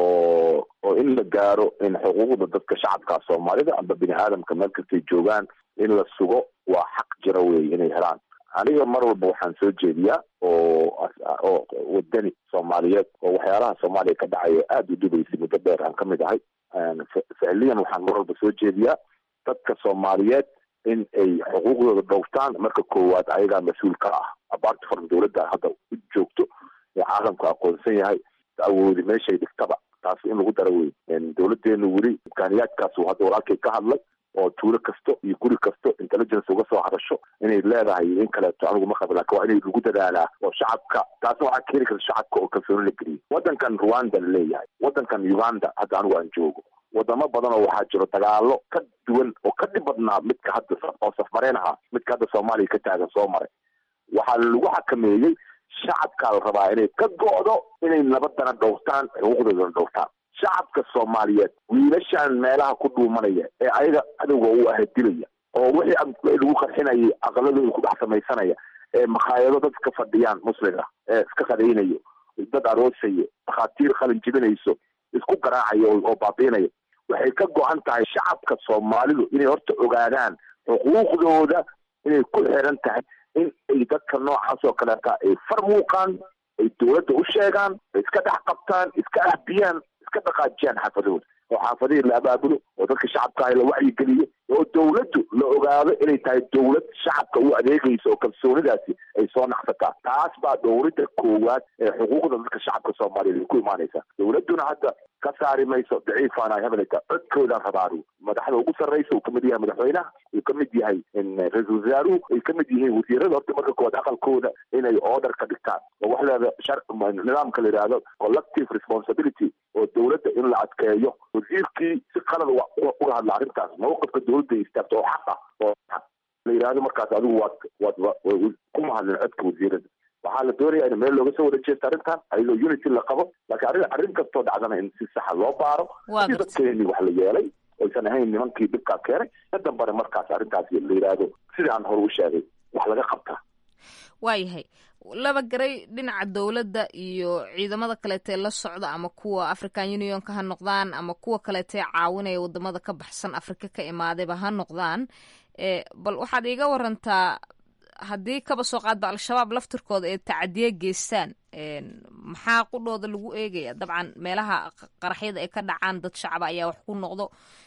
oo oo in la gaaro in xuquuqda dadka shacabka soomaalida amba bini aadamka meel kastay joogaan in la sugo waa xaq jira wey inay helaan aniga mar walba waxaan soo jeediyaa oo oo wadani soomaaliyeed oo waxyaalaha soomaaliya ka dhacaya aada u dhibaysay muddo dheer aan ka mid ahay ficliyan waxaan mar walba soo jeediyaa dadka soomaaliyeed in ay xuquuqdooda dhowrtaan marka koowaad ayagaa mas-uul ka ah abaarta faran dawladda hadda u joogto ee caalamku aqoonsan yahay awoodi meeshay dhigtaba taas in lagu dara wey dawladeenu weli imkaaniyaadkaasu hadda walaalkay ka hadlay oo tuulo kasto iyo guri kasto intelligence uga soo hadasho inay leedahay in kaleeto anigu ma qaba lakin waa inay lagu dadaalaa oo shacabka taasna waxaa keeni karta shacabka oo kalsooni la geliyo waddankan rwanda la leeyahay waddankan uganda hadda anigu aan joogo wadamo badan oo waxaa jiro dagaalo ka duwan oo ka dhib badnaa midka hadda oo safmareen ahaa midka hadda soomaaliya ka taagan soo maray waxaa lagu xakameeyey shacabkaa la rabaa inay ka go'do inay nabadana dhowrtaan xuquuqdoodana dhowrtaan shacabka soomaaliyeed wiilashan meelaha ku dhuumanaya ee ayaga cadowga u ahadilaya oo wixii lagu qarxinayay aqaladooda ku dhex samaysanaya ee makhaayado dad ka fadhiyaan musliga ee iska qadaynayo dad aroosayo dhakhaatiir qalin jibinayso isku garaacayo oo baabiinaya waxay ka go-an tahay shacabka soomaalidu inay horta ogaadaan xuquuqdooda inay ku xiran tahay in ay dadka noocaas oo kaleeta ay far muuqaan ay dawladda u sheegaan ay iska dhex qabtaan iska ahbiyaan iska dhaqaajiyaan xaafadahooda oo xaafadihii la abaabulo oo dadka shacabka la wacyigeliyo oo dawladdu la ogaado inay tahay dawlad shacabka u adeegaysa oo kalsoonidaasi ay soo naqsataa taas baa dowladda koowaad ee xuquuqda dadka shacabka soomaaliyeed ay ku imaanaysa dawladduna hadda ka saari mayso daciifaan ay hebelata codkoodaan rabaaru madaxda ugu sarraysa uu kamid yahay madaxweynaha uu kamid yahay ra-iisul wasaaruhu ay kamid yihiin wasiirada horta marka koowaad aqalkooda inay order ka dhigtaan oo wax leeda shar nidaamka la yidhaahdo collective responsibility oo dawladda in la adkeeyo wasiirkii si qalad uga hadla arrintaas mawqifka dawladda istaagto oo xaq ah oo la yidhahdo markaas adigu waad waad kuma hadlin codka wasiirada waxaa la doonaya in meel looga soo wada jeesto arrintan ayadoo unity la qabo laakiin arrin arrin kastoo dhacdana in si saxa loo baaro si dadkeeni wax la yeelay oysan ahayn nimankii dhibkaa keenay ka dambana markaas arrintaas la yidhaahdo sidii aan hore u sheegay wax laga qabtaa waayahay laba garay dhinaca dowladda iyo ciidamada kaleetee la socda ama kuwa african unionka ha noqdaan ama kuwa kaleetee caawinaya wadamada ka baxsan afrika ka imaadayba ha noqdaan bal waxaad iiga warantaa haddii kaba soo qaadba al-shabaab laftirkooda ee tacadiye geystaan maxaa qudhooda lagu eegaya dabcan meelaha qaraxyada ay ka dhacaan dad shacaba ayaa wax ku noqdo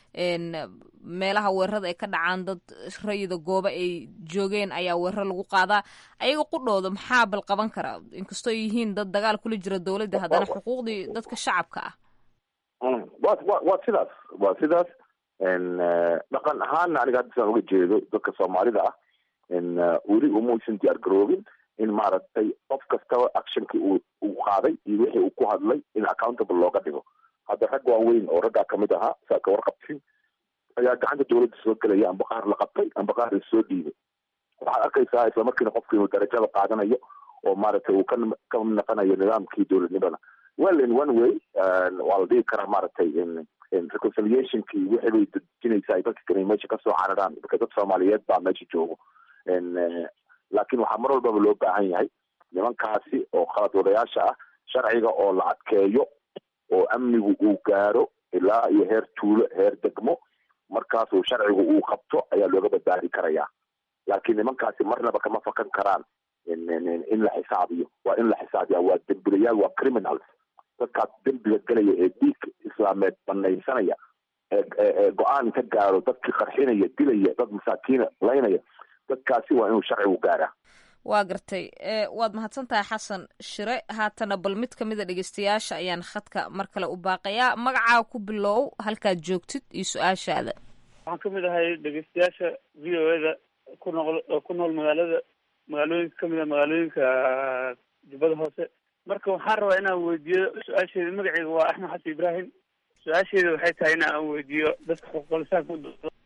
meelaha weerarada ay ka dhacaan dad rayida gooba ay joogeen ayaa weerar lagu qaadaa ayaga qudhooda maxaa bal qaban kara inkastoo yihiin dad dagaal kula jira dowladda haddana xuquuqdii dadka shacabka ah wa wa waa sidaas waa sidaas dhaqan ahaana aniga hadda saan uga jeedo dadka soomaalida ah weli umuusan diyaar garoobin in maaragtay qof kastaba actionkii uu uu qaaday iyo wixii uu ku hadlay in accountable looga dhigo hadda rag waaweyn oo raggaa kamid ahaa saa ka warqabtin ayaa gacanta dawladda soo gelaya amba qaar la qabtay amba qaar la soo dhiibay waxaad arkaysaa isla markiina qofka inuu darajada qaadanayo oo maaragtay uu ka ka naqanayo nidaamkii dowladnimada well in one way waa la dhigi karaa maaragtay reconciliationkii wixii bay dejinaysaa ay dadka kale meesha kasoo cararaan marka dad soomaaliyeed baa meesha joogo laakiin waxaa mar walbaba loo baahan yahay nimankaasi oo khalad wadayaasha ah sharciga oo la adkeeyo oo amnigu uu gaaro ilaa iyo heer tuulo heer degmo markaasuu sharcigu uu qabto ayaa looga badbaadi karayaa laakiin nimankaasi marnaba kama fakan karaan in la xisaabiyo waa in la xisaabiya waa dembilayaal waa criminals dadkaas dembiga gelaya ee dhiig islaameed banaysanaya ee go-aan ka gaaro dadkii qarxinaya dilaya dad masaakiina laynaya dadkaasi waa inuu sharcigu gaaraa waa gartay waad mahadsan tahay xasan shire haatana bal mid ka mida dhegeystayaasha ayaan khadka mar kale u baaqayaa magacaa ku bilow halkaad joogtid iyo su-aashaada waxaan ka mid ahay dhegeystayaasha v o eda ku nool ku nool magaalada magaalooyinka kamid a magaalooyinka jubbada hoose marka waxaan rabaa inaan weydiiyo su-aasheeda magaceeda waa axmed xasan ibrahim su-aasheeda waxay tahay in aan weydiiyo dadka xuquuqlisaanka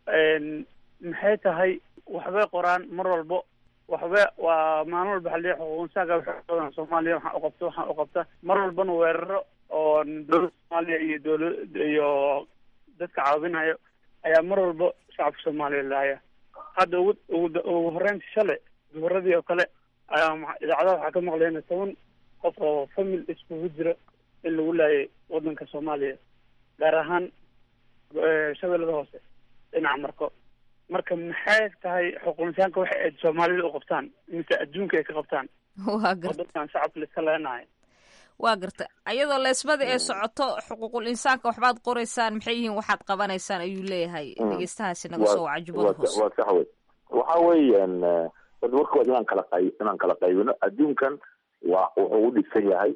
maxay tahay waxbay qoraan mar walbo waxba waa maalin walba xaliya xuquuqinsaanka waxay badan soomaaliya waxaan uqabta waxaan uqabta mar walbana weeraro oo dowladda soomaaliya iyo dowla iyo dadka caawinayo ayaa mar walba shacabka soomaaliya laaya hadda ugu ugu ugu horeynta shalay duhuradii oo kale ayaa idaacadaha waxaa ka maqlayna toban qof oo famil iskugu jira in lagu laayay wadanka soomaaliya gaar ahaan shabeellada hoose dhinaca marko marka maxay tahay xuquuqinsaanka waxa ay soomaalida u qabtaan mise adduunka ay ka qabtaan waa garta dadkan shacabka laiska leenahay waa garta ayadoo leesmada ee socoto xuquuqul insaanka waxbaad qoraysaan maxay yihiin waxaad qabanaysaan ayuu leeyahay dhegeystahaasi naga soo waca jubbada hoose waa sax wey waxa weeyaan dad warkood inaan kala qay inaan kala qaybino adduunkan waa wuxuu u dhisan yahay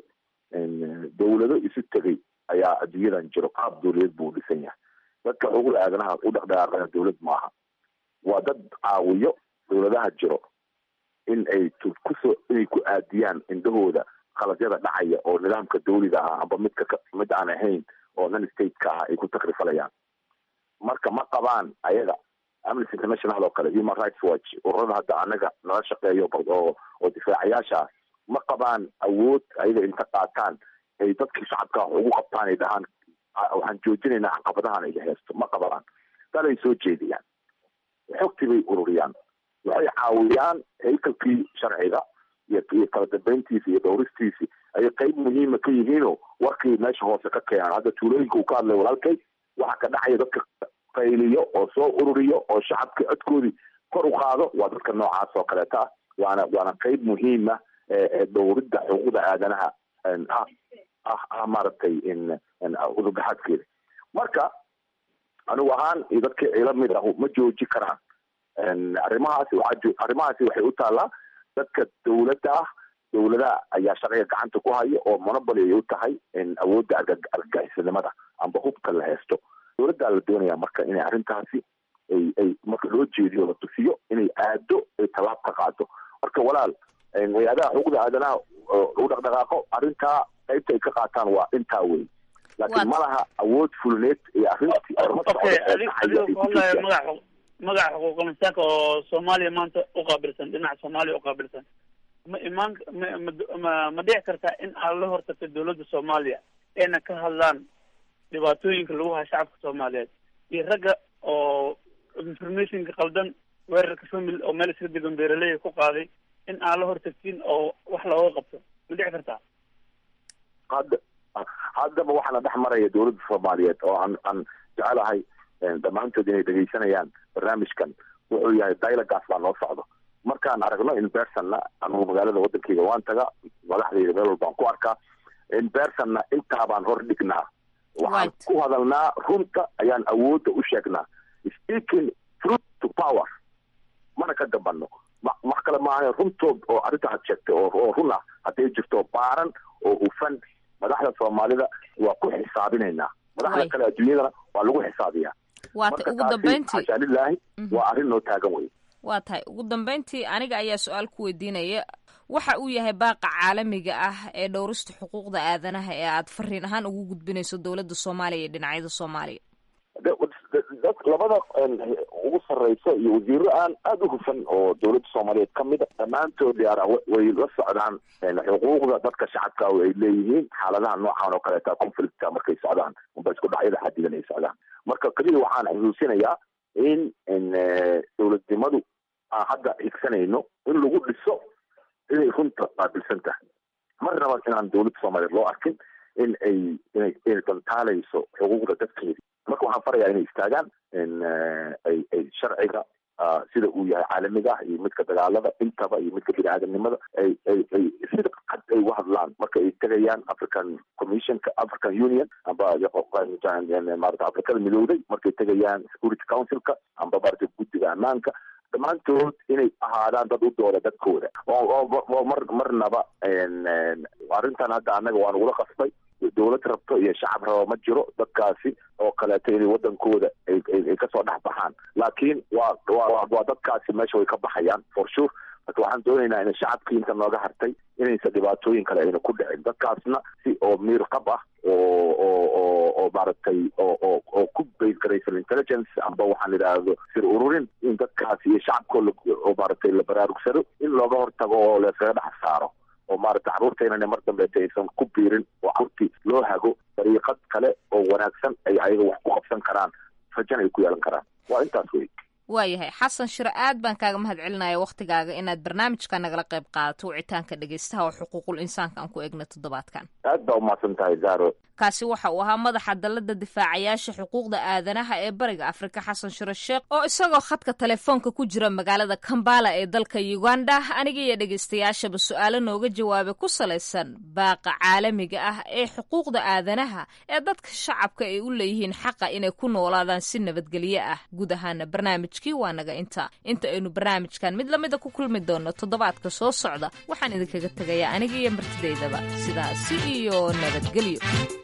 dawlado isu tegay ayaa adduunyadan jiro qaab dawladeed buu u dhisan yahay dadka xuquuqda aadanaha u dhaqdhaqaaqana dawlad maaha waa dad caawiyo dawladaha jiro in ay kusoo inay ku aadiyaan indhahooda qaladyada dhacaya oo nidaamka dawliga ah amba midka mid aan ahayn oo non stateka ah ay ku takrifalayaan marka ma qabaan ayaga amnesty international oo kale human rights watch ururada hadda anaga nala shaqeeyo oo oo difaacayaasha ah ma qabaan awood ayaga inta qaataan ay dadkii shacabka ugu qabtaan ay dhahaan waxaan joojinaynaa caqabadahan ay haysto ma qabaan dalay soo jeediyaan xogtii bay ururiyaan waxay caawiyaan haykalkii sharciga iyo iyo kala dambeyntiisi iyo dhowristiisi ayay qayb muhiima ka yihiinoo warkii meesha hoose ka keenaan hadda tuulooyinka uu ka hadlay walaalkay waxa ka dhacaya dadka qayliyo oo soo ururiyo oo shacabka codkoodii kor u qaado waa dadka noocaas oo kaleeta ah waana waana qayb muhiima ee dhowridda xuquuqda aadanaha ah ah ah maaragtay udurdaxaadkeeda marka anigu ahaan iyo dadka ila mid ah ma jooji karaan arrimahaasi waxaa arrimahaasi waxay u taallaa dadka dawladda ah dawladaha ayaa sharciga gacanta ku haya oo monoboly ay u tahay awoodda argagixisanimada amba hubka la haysto dawladdaa la doonaya marka inay arrintaasi ay ay marka loo jeediyo la tusiyo inay aado ay tallaab ka qaado marka walaal hay-adaha xuquuqda aadanaha u dhaqdhaqaaqo arrintaa qaybta ay ka qaataan waa intaa wey laakiin ma laha awood fulneed iyo arrintii magaca magaca xuquuqul insaanka oo soomaaliya maanta uqaabilsan dhinaca soomaaliya uqaabilsan ma imaan ma ma dhici kartaa in aad la hortagto dawladda soomaaliya ayna ka hadlaan dhibaatooyinka lagu hayo shacabka soomaaliyeed iyo ragga oo informationka qaldan weerarka family oo meel iska degan beeraleyga ku qaaday in aan la hortagtin oo wax looga qabto ma dhici kartaa hadda haddaba waxaana dhex maraya dawladda soomaaliyeed oo aan aan jecelahay dhammaantood inay dhegeysanayaan barnaamijkan wuxuu yahay dialogas baa noo socdo markaan aragno in bersonna anugu magaalada wadankeyga waan taga madaxdayda meel walbaan ku arkaa in bersonna intaabaan hor dhignaa waxaan ku hadalnaa runta ayaan awoodda u sheegnaa speaking truth to power mana ka dambano wax kale maaha runtood oo arrinta had sheegtay oo run ah hadday jirto baaran oo hufan madaxda soomaalida waa ku xisaabinaynaa madaxda kale adduunyadana waa lagu xisaabiyaa waata ugu dambeyntii xashaalilaahi waa arrin noo taagan wey waa tahay ugu dambeyntii aniga ayaa su-aal ku weydiinaya waxa uu yahay baaqa caalamiga ah ee dhowrista xuquuqda aadanaha ee aad fariin ahaan ugu gudbinayso dowladda soomaaliya iyo dhinacyada soomaaliya dad labada ugu sarreyso iyo wasiiro aan aada u hufan oo dawladda soomaaliyeed ka mid a dhammaantood yaara way la socdaan xuquuqda dadka shacabka ay leeyihiin xaaladaha noocan oo kaleeta conflictka markay socdaan amba isku dhacyada xadidan ay socdaan marka keliya waxaan xusuusinayaa in dawladnimadu aan hadda higsanayno in lagu dhiso inay runta qaabilsan tahay marnaba inaan dawladda soomaaliyeed loo arkin in ay inay inay dantaalayso xuquuqda dadkeedi marka waxaan farayaa inay istaagaan ay ay sharciga sida uu yahay caalamiga ah iyo midka dagaalada intaba iyo midka bini aadamnimada ay ay ay sida cad ay uga hadlaan marka ay tegayaan african commissionka african union amba maarata afrikada midowday markay tegayaan security councilka amba maarata guddiga ammaanka dhammaantood inay ahaadaan dad u dooda dadkooda oo mar marnaba arrintan hadda annaga waa nagula qasbay dowlad rabto iyo shacab raba ma jiro dadkaasi oo kaleeto inay wadankooda ay kasoo dhex baxaan laakiin waa wa waa dadkaasi meesha way ka baxayaan for sure marka waxaan doonaynaa in shacabkii inta nooga hartay inaysan dhibaatooyin kale ayna ku dhicin dadkaasna si oo miir qab ah oo oo oo oo maaragtay oo oo oo ku bayd garaysan intelligence amba waxaan idhaahdo sir ururin in dadkaasi iyo shacabkoo oo maaragtay la baraarugsado in looga hortago oo layskaga dhex saaro oo maaragtay carruurtaynana mar dambeeta aysan ku biirin oo carruurtii loo hago dariiqad kale oo wanaagsan ay ayaga wax ku qabsan karaan rajana ay ku yeelan karaan waa intaas wey waayahay xasan shiro aad baan kaaga mahad celinaya wakhtigaaga inaad barnaamijka nagala qayb qaadato wicitaanka dhegeystaha oo xuquuqul insaanka aan ku egna toddobaadkan aad baa umahadsan tahay zaro kaasi waxa uu ahaa madaxa dalada difaacayaasha xuquuqda aadanaha ee bariga afrika xasan shiro sheekh oo isagoo khadka telefoonka ku jira magaalada kambala ee dalka uganda aniga iyo dhegeystayaashaba su-aalo nooga jawaabay ku salaysan baaqa caalamiga ah ee xuquuqda aadanaha ee dadka shacabka ay u leeyihiin xaqa inay ku noolaadaan si nabadgelyo ah guud ahaana barnaamijkii waa naga inta inta aynu barnaamijkan mid lamida ku kulmi doono toddobaadka soo socda waxaan idinkaga tegayaa aniga iyo martidaydaba sidaasi iyo nabadgelyo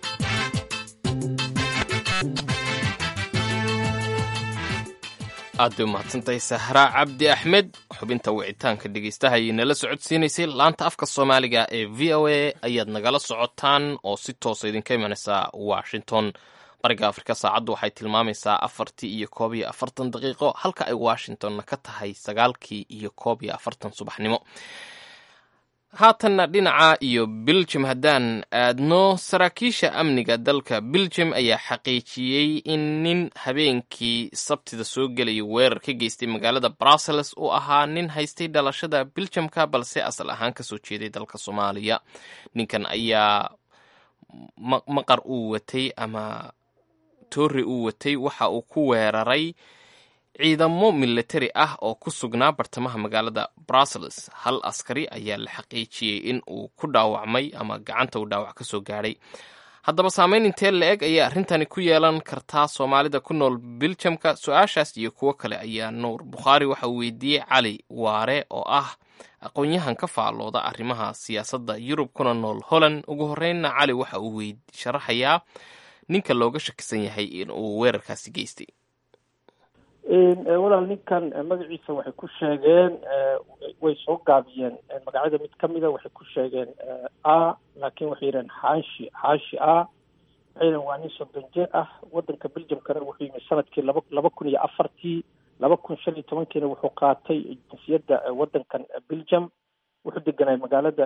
aad bay umahadsantahay sahraa cabdi axmed xubinta wicitaanka dhegeystaha ayay nala socodsiinaysay laanta afka soomaaliga ee v o a ayaad nagala socotaan oo si toosa idinka imanaysaa washington bariga afrika saacaddu waxay tilmaamaysaa afartii iyo koob iyo afartan daqiiqo halka ay washingtonna ka tahay sagaalkii iyo koob iyo afartan subaxnimo haatanna dhinaca iyo biljum haddaan aadno saraakiisha amniga dalka biljum ayaa xaqiijiyey in nin habeenkii sabtida soo gelaya weerar ka geystay magaalada brussels uu ahaa nin haystay dhalashada biljamka balse asal ahaan kasoo jeeday dalka soomaaliya ninkan ayaa maqar uu watay ama toori uu watay waxa uu ku weeraray ciidamo militari ah oo ku sugnaa bartamaha magaalada brussels hal askari ayaa la xaqiijiyey in uu ku dhaawacmay ama gacanta uu dhaawac ka soo gaadhay haddaba saameyn intee la eg ayaa arrintani ku yeelan kartaa soomaalida ku nool biljamka su-aashaas iyo kuwo kale ayaa nuur bukhaari waxa uu weydiiyey cali waare oo ah aqoon-yahan ka faallooda arrimaha siyaasadda yurub kuna nool holland ugu horreynna cali waxa uu sharaxayaa ninka looga shakisan yahay in uu weerarkaasi geystay walaal ninkan magaciisa waxay ku sheegeen way soo gaabiyeen magacyada mid kamida waxay ku sheegeen a laakiin waxay yidhaheen xaashi xaashi a waxay yidhaheen waa nin soddon jeer ah wadanka beljamkana wuxuu yimi sanadkii laba laba kun iyo afartii laba kun shan iyo tobankiina wuxuu qaatay jinsiyadda wadankan beljam wuxuu deganay magaalada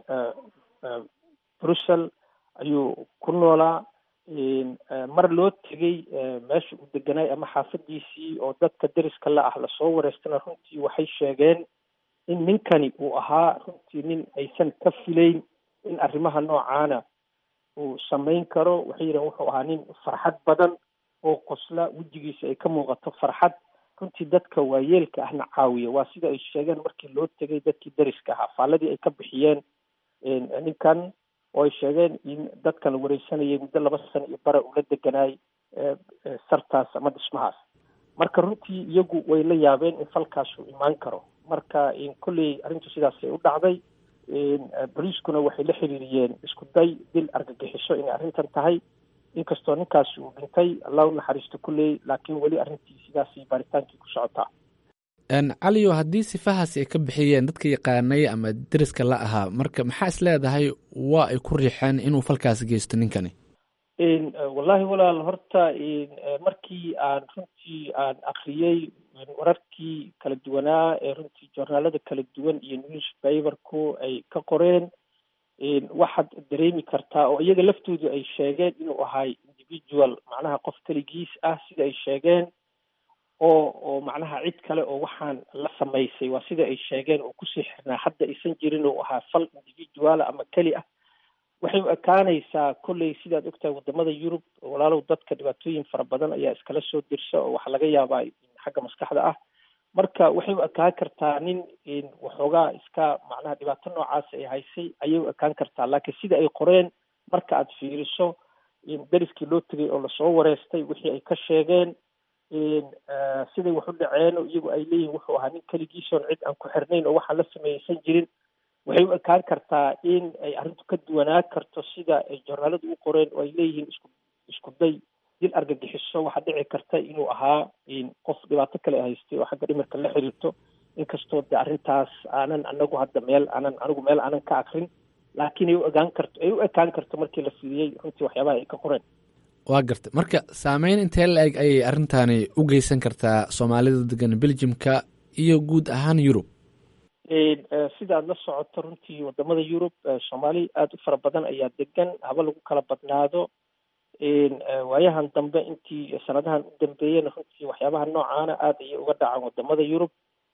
brussel ayuu ku noolaa mar loo tegey meesha uu deganaay ama xaafadiisii oo dadka deriska la ah lasoo wareystana runtii waxay sheegeen in ninkani uu ahaa runtii nin aysan ka filayn in arrimaha noocaana uu samayn karo waxay yidhahen wuxuu ahaa nin farxad badan oo qosla wejigiisa ay ka muuqato farxad runtii dadka waayeelka ahna caawiya waa sida ay sheegeen markii loo tegay dadkii deriska ahaa faaladii ay ka bixiyeen ninkan oo ay sheegeen in dadkan la wareysanayay muddo laba sano iyo bare ula deganaay sartaas ama dhismahaas marka runtii iyagu way la yaabeen in falkaas uu imaan karo marka kolley arrintu sidaasay u dhacday boliiskuna waxay la xiriiriyeen isku day dil argagixiso inay arrintan tahay inkastoo ninkaasi uu dhintay allah u naxariisto kulley laakiin weli arrintii sidaasay baaritaankii ku socotaa caliyo haddii sifahaasi ay ka bixiyeen dadka yaqaanay ama deriska la ahaa marka maxaa is leedahay waa ay ku riixeen inuu falkaasi geysto ninkani wallahi walaal horta markii aan runtii aan akriyey wararkii kala duwanaa ee runtii joornaalada kala duwan iyo newspaperku ay ka qoreen waxaad dareemi kartaa oo iyaga laftoodu ay sheegeen inuu ahay individual macnaha qof keligiis ah sida ay sheegeen oo oo macnaha cid kale oo waxaan la samaysay waa sida ay sheegeen oo kusii xirnaa hadda aysan jirin oo ahaa fal individuala ama keli ah waxay u ekaanaysaa kolley sidaad ogtahay wadamada yurub walaalow dadka dhibaatooyin fara badan ayaa iskala soo dirsa oo waxaa laga yaabaa xagga maskaxda ah marka waxay u ekaan kartaa nin waxoogaa iska macnaha dhibaato noocaas ay haysay ayay u ekaan kartaa laakiin sida ay qoreen marka aad fiiriso deriskii loo tegay oo lasoo wareystay wixii ay ka sheegeen siday wax u dhaceen oo iyagu ay leeyihin wuxuu ahaa nin keligiisoon cid aan ku xirnayn oo waxaan la sameeyeysan jirin waxay u ekaan kartaa in ay arrintu ka duwanaa karto sida ay jornaaladu u qoreen oo ay leeyihiin isku isku day dil argagixiso waxaa dhici karta inuu ahaa qof dhibaato kale haystay oo xagga dhimirka la xiriirto inkastoo de arrintaas aanan anagu hadda meel aanan anigu meel aanan ka akrin laakiin ay u egaan karto ay u ekaan karto markii la fiiriyey runtii waxyaabaha ay ka qoreen waa gartay marka saameyn intee la eg ayay arrintaani u geysan kartaa soomaalida degan beljimka iyo guud ahaan yurub sidaad la socoto runtii wadamada yurub soomaali aada u fara badan ayaa degan haba lagu kala badnaado waayahan dambe intii sanadahan u dambeeyena runtii waxyaabaha noocaana aada ayay uga dhacaan wadamada yurub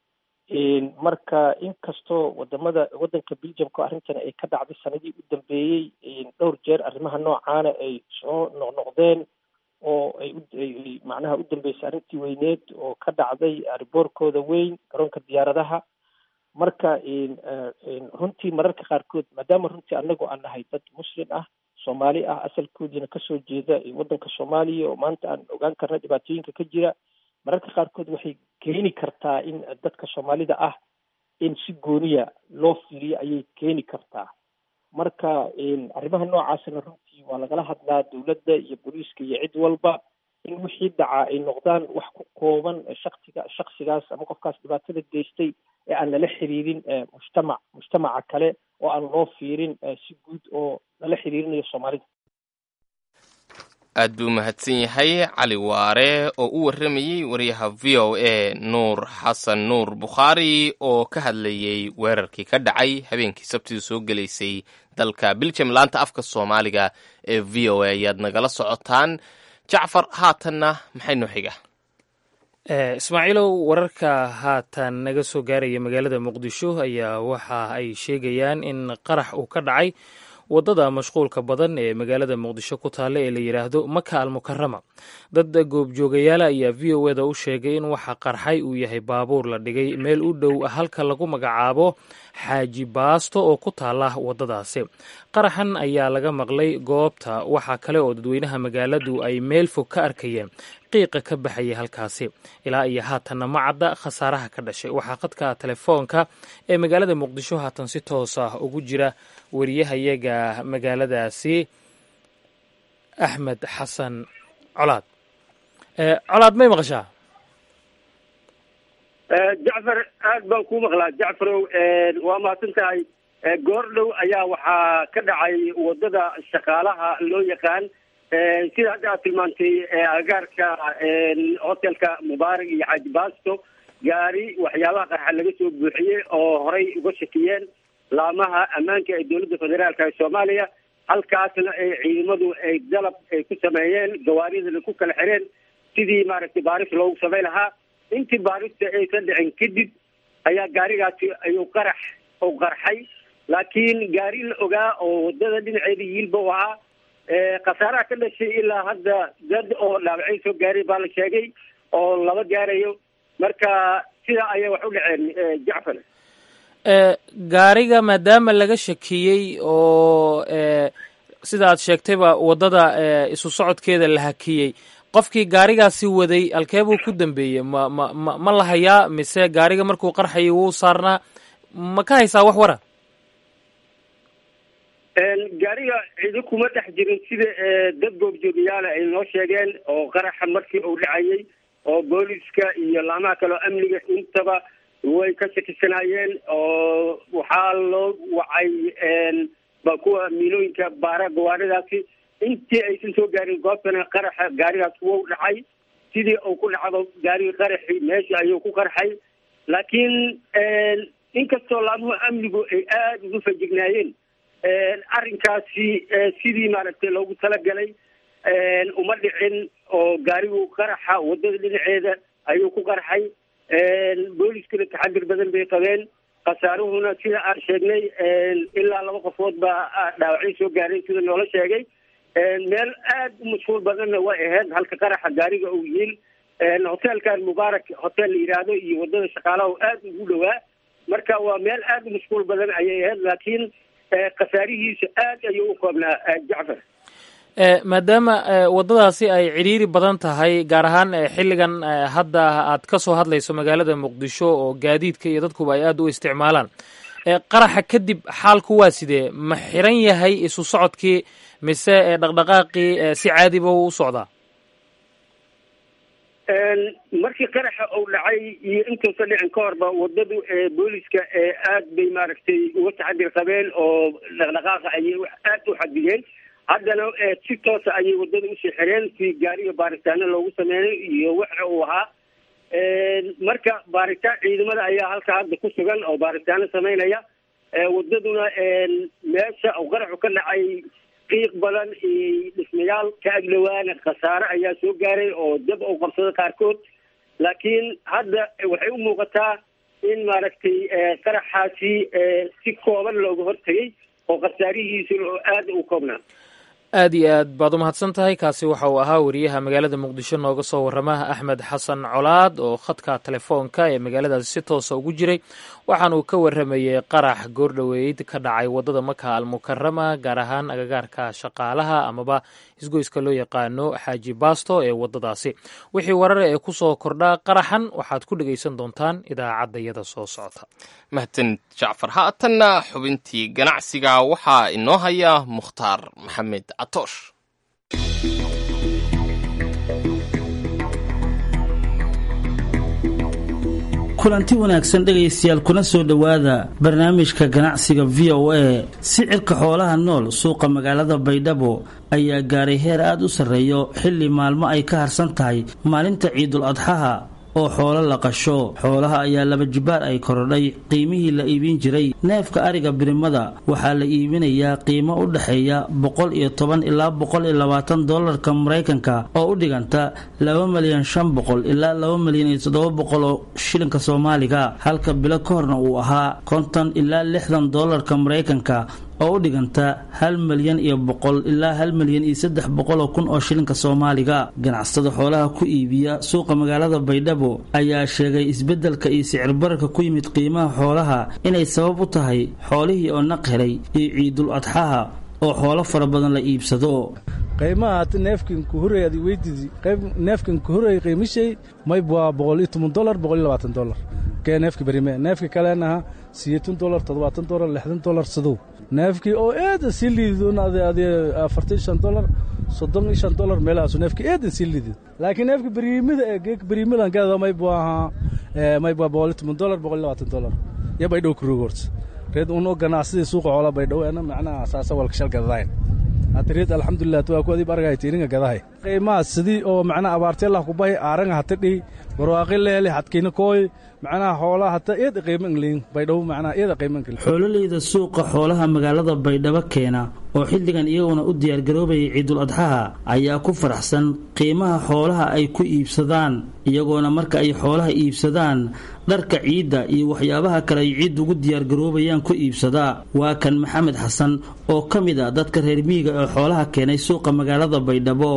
marka inkastoo wadamada wadanka beljamka arrintani ay ka dhacday sanadii u dambeeyey dhowr jeer arrimaha noocaana ay soo noqnoqdeen oo ay u macnaha u dambeysay arrintii weyneed oo ka dhacday riboorkooda weyn garoonka diyaaradaha marka runtii mararka qaarkood maadaama runtii anagu aan nahay dad muslim ah soomaali ah asalkoodiina kasoo jeeda waddanka soomaaliya oo maanta aan ogaan karna dhibaatooyinka ka jira mararka qaarkood waxay keeni kartaa in dadka soomaalida ah in si gooniya loo fiiriyo ayay keeni kartaa marka arrimaha noocaasna runtii waa lagala hadlaa dowladda iyo booliiska iyo cid walba in wixii dhacaa ay noqdaan wax ku kooban shaksiga shaksigaas ama qofkaas dhibaatada geystay ee aan lala xiriirin mujtamac mujtamaca kale oo aan loo fiirin si guud oo lala xiriirinayo soomaalida aad buu mahadsan yahay cali waare oo u warramayey wariyaha v o a nuur xasan nuur bukhaari oo ka hadlayey weerarkii ka dhacay habeenkii sabtidu soo gelaysay dalka biljam laanta afka soomaaliga ee v o a ayaad nagala socotaan jacfar haatanna maxay noo xiga ismaaciilow wararka haatan naga soo gaaraya magaalada muqdisho ayaa waxa ay sheegayaan in qarax uu ka dhacay waddada mashquulka badan ee magaalada muqdisho ku taalla ee la yidhaahdo maka almukarama dad goobjoogayaala ayaa v o eda u sheegay in waxa qarxay uu yahay baabuur la dhigay meel u dhow halka lagu magacaabo xaaji baasto oo ku taalla waddadaasi qaraxan ayaa laga maqlay goobta waxaa kale oo dadweynaha magaaladu ay meel fog ka arkayeen qiiqa ka baxaya halkaasi ilaa iyo haatanna ma cadda khasaaraha ka dhashay waxaa khadka telefoonka ee magaalada muqdisho haatan si toos ah ugu jira wariyahayaga magaaladaasi axmed xasan colaad colaad may maqashaa jacfar aad baan kuu maqlaa jacfarow waa mahadsan tahay goor dhow ayaa waxaa ka dhacay waddada shaqaalaha loo yaqaan sida hadda aad tilmaantay agaarka hotelka mubaarak iyo xaaji baasto gaari waxyaabaha qarxa laga soo buuxiyey oo horay uga shakiyeen laamaha ammaanka ee dowladda federaalka ee soomaaliya halkaasna ay ciidamadu ay dalab ay ku sameeyeen gawaaridana ku kala xireen sidii maaragtay baaris loogu samay lahaa intii baarista aysan dhicin kadib ayaa gaarigaasi ayuu qarax u qarxay laakiin gaari la ogaa oo wadada dhinaceeda yiilba u ahaa khasaaraha ka dhashay ilaa hadda dad oo dhaawacay soo gaaray baa la sheegay oo laba gaarayo marka sidaa ayay wax u dhaceen jacfar gaariga maadaama laga shakiyey oo sida aad sheegtayba waddada isu socodkeeda la hakiyey qofkii gaarigaasi waday halkee buu ku dambeeyey ma ma ma ma la hayaa mise gaariga markuu qarxayay wuu saarnaa ma ka haysaa wax wara gaariga cidi kuma dhex jirin sida dad goobjoogayaala ay noo sheegeen oo qaraxa markii uu dhacayay oo booliska iyo laamaha kale oo amniga intaba way ka shakisanaayeen oo waxaa loo wacay ba kuwa miilooyinka baara gawaaridaasi intii aysan soo gaarin goobtana qaraxa gaarigaas wuu dhacay sidii uu ku dhacdo gaarigii qaraxi meesha ayuu ku qarxay laakiin inkastoo laamuhu amnigu ay aada ugu fajignaayeen arrinkaasi sidii maaragtay loogu talagalay uma dhicin oo gaarigu qaraxa waddada dhinaceeda ayuu ku qarxay booliskana taxadir badan bay qabeen khasaaruhuna sida aan sheegnay ilaa laba qofood baa dhaawacyo soo gaaray sida noola sheegay meel aada u mashhuul badanna way ahayd halka qaraxa gaariga uu yiil hoteelkan mubaarak hotel la yidhaahdo iyo wadada shaqaalaha oo aada ugu dhowaa marka waa meel aada u mashquul badan ayay ahayd laakiin khasaarihiisa aad ayuu u koobnaa jacfar maadaama waddadaasi ay cidhiiri badan tahay gaar ahaan xilligan hadda aad ka soo hadlayso magaalada muqdisho oo gaadiidka iyo dadkuba ay aada u isticmaalaan qaraxa kadib xaalku waa sidee ma xiran yahay isu socodkii mise dhaqdhaqaaqii si caadiba u u socdaa markii qaraxa uu dhacay iyo intuusa dhicin ka horba wadadu booliska aad bay maaragtay uga taxadir qabeen oo dhaqdhaqaaqa ayay aad u xadideen haddana si toosa ayay wadada usii xireen si gaariga baaritaano loogu sameeyay iyo waxa uu ahaa marka baaritaan ciidamada ayaa halka hadda ku sugan oo baaritaano sameynaya wadaduna meesha uu qaraxu ka dhacay qiiq badan iyo dhismayaal ka agdhowaana khasaare ayaa soo gaaray oo dab uu qabsado qaarkood laakiin hadda waxay u muuqataa in maaragtay qaraxaasi si kooban looga hortegay oo khasaarihiisuna oo aada u koobnaa aad iyo aad baad umahadsan tahay kaasi waxa uu ahaa wariyaha magaalada muqdisho nooga soo warrama axmed xasan colaad oo khadka telefoonka ee magaaladaasi si toosa ugu jiray waxaan uu ka warramayey qarax goordhoweyd ka dhacay waddada maka almukarama gaar ahaan agagaarka shaqaalaha amaba isgoyska loo yaqaano xaaji baasto ee waddadaasi wixii warare ee ku soo kordha qaraxan waxaad ku dhegaysan doontaan idaacaddayada soo socota mahadsan jacfar haatanna xubintii ganacsiga waxaa inoo haya mukhtaar maxamed catoosh kulanti wanaagsan dhegaystayaal kuna soo dhowaada barnaamijka ganacsiga v o a sicirka xoolaha nool suuqa magaalada baydhabo ayaa gaaray heer aada u sarreeyo xilli maalmo ay ka harsan tahay maalinta ciidul adxaha oo xoolo la qasho xoolaha ayaa laba jibaar ay korodhay qiimihii la iibin jiray neefka ariga birimada waxaa la iibinayaa qiimo u dhexeeya boqol iyo toban ilaa boqol iyo labaatan dollarka maraykanka oo u dhiganta laba milyan shan boqol ilaa laba milyan iyo toddoba boqol oo shilinka soomaaliga halka bilo ka horna uu ahaa konton ilaa lixdan dollarka maraykanka oo u dhiganta hal milyan iyo boqol ilaa hal milyan iyo saddex boqoloo kun oo shilinka soomaaliga ganacsatada xoolaha ku iibiya suuqa magaalada baydhabo ayaa sheegay isbeddelka iyo sicir bararka ku yimid qiimaha xoolaha inay sabab u tahay xoolihii oo naq helay iyo ciidul adxaha oo xoolo fara badan la iibsado qiimaha hata neefkan ku horreey adi weydidi qayb neefkan ku horreey qiimishay mayb waa boqol iyo toban dollar boqol iyo labaatan dollar kee neefka berime neefka kaleenaha siyeetan dollar toddobaatan dollar lixdan dollar sadow neefkii oo eedan sii liididoon ade ade afartan shan dollar soddon iyo shan dollar meelahaasu neefkii eedan sii liidid laakiin neefka beriimida ee geeka beriimidan gaada mayb waa ahaa mayb waa boqol iyo toban dollar boqol iyo labaatan dollar iyo baydhow kuroog horta reed unoo ganacsadii suuqa xoolaa baydhow eena macnaha saasa walka shal gadadayn hata reed alxamdulilah waa ku adiib argay tiiringa gadahay qiimaha sidii oo macnaha abaarteelah kubahay aaranga hata dhihi barwaaqi leele hadkiina kooy macnaha xoolaha hata eeda qiimo ingliin baydhabo macnaha eeda qiimo ingliin xoololeyda suuqa xoolaha magaalada baydhabo keena oo xilligan iyaguna u diyaargaroobayay ciidul adxaha ayaa ku faraxsan qiimaha xoolaha ay ku iibsadaan iyagoona marka ay xoolaha iibsadaan dharka ciidda iyo waxyaabaha kale ay ciidda ugu diyaargaroobayaan ku iibsadaa waa kan maxamed xasan oo ka mid a dadka reer miyiga ee xoolaha keenay suuqa magaalada baydhabo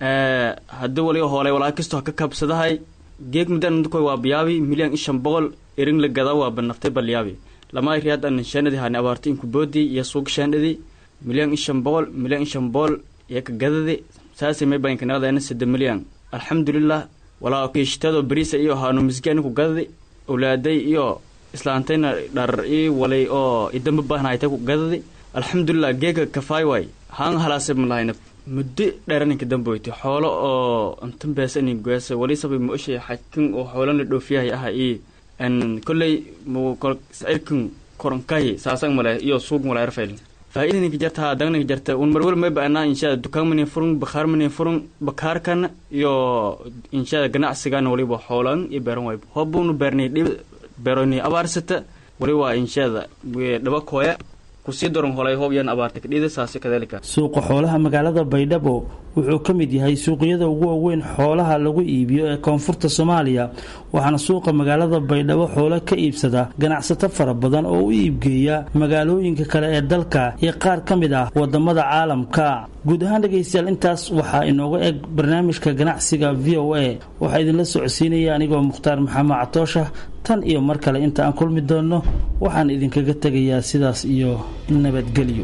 haddii waliga hoolay walaa kastoo ha ka kabsadahay geeg mudankoy waa biyaabi milyan ishan boqol irin la gada waa banaftay balyaabi lama riyaad an shanadi hani abaarta inku boodi iyo suug shandhadi milyan ishan boqol milyan ishan boqol iyo ka gadadi saasay may baynka naqdayna sida milyan alxamdulilah walaa kiishtado bariisa iyo haanu misgaani ku gadadi awlaaday iyo islaantayna dhar ii walay oo idamba bahnaytay ku gadadi alxamdulilah geega kafaay waay haan halaase malahayna muddo dheeraninka damboyti xoolo oo intan beesani goesa wali sabay mooshay xakin oo xoolan la dhoofiyahay aha ii n kolley mu sicirkan koronkahi saasan male iyo suug male erfail faa'iidaninka jarta haa dagninka jarta un marwal may ba'anaa inshaada dukaan mani furun bakhaar mani furun bakhaarkan iyo inshaada ganacsigan waliba xoolan iyo beeran wayb hobbunu beernay dhib beeroni abaarsata wali waa inshaada dhaba kooya suuqa xoolaha magaalada baydhabo wuxuu ka mid yahay suuqyada ugu waaweyn xoolaha lagu iibiyo ee koonfurta soomaaliya waxaana suuqa magaalada baydhabo xoolo ka iibsada ganacsato fara badan oo u iibgeeya magaalooyinka kale ee dalka iyo qaar ka mid ah wadamada caalamka guud ahaan dhegaystayaal intaas waxaa inooga eg barnaamijka ganacsiga v o a waxaa idinla socodsiinaya anigoo mukhtaar maxamed catoosha tan iyo mar kale inta aan kulmi doonno waxaan idinkaga tegayaa sidaas iyo nabadgelyo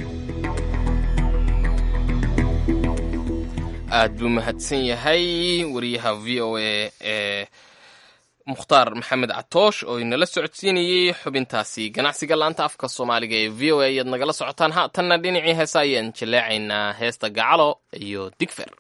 aad buu mahadsan yahay wariyaha v o a ee mukhtaar maxamed catoosh oo inala socodsiinayey xubintaasi ganacsiga laanta afka soomaaliga ee v o a ayaad nagala socotaan haatanna dhinacii heesa ayaan jaleecaynaa heesta gacalo iyo digfer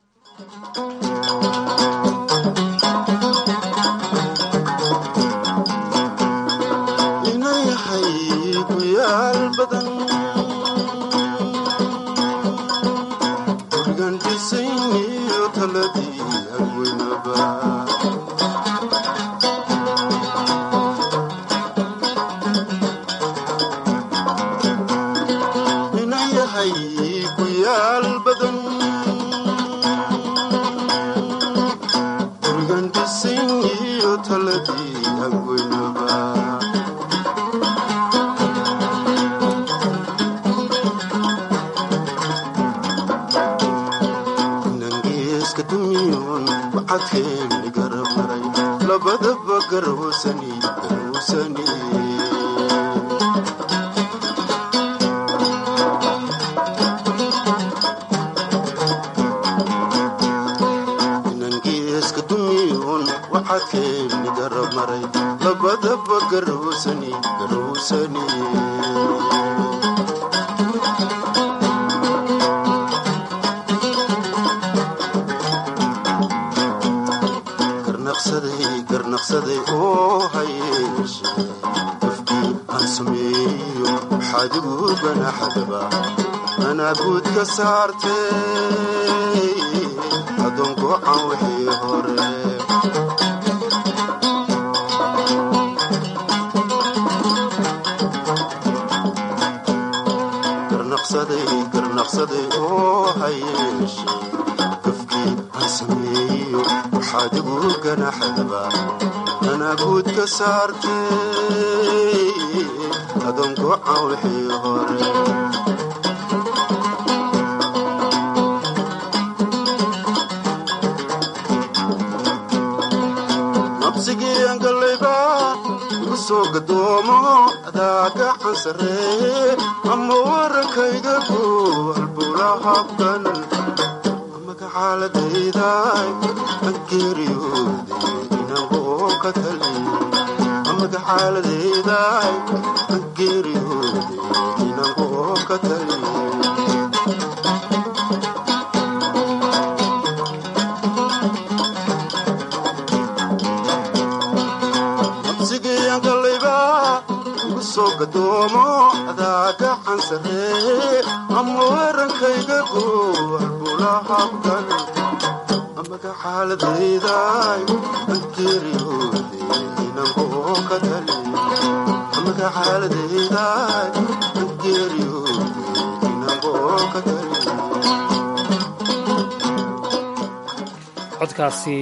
codkaasi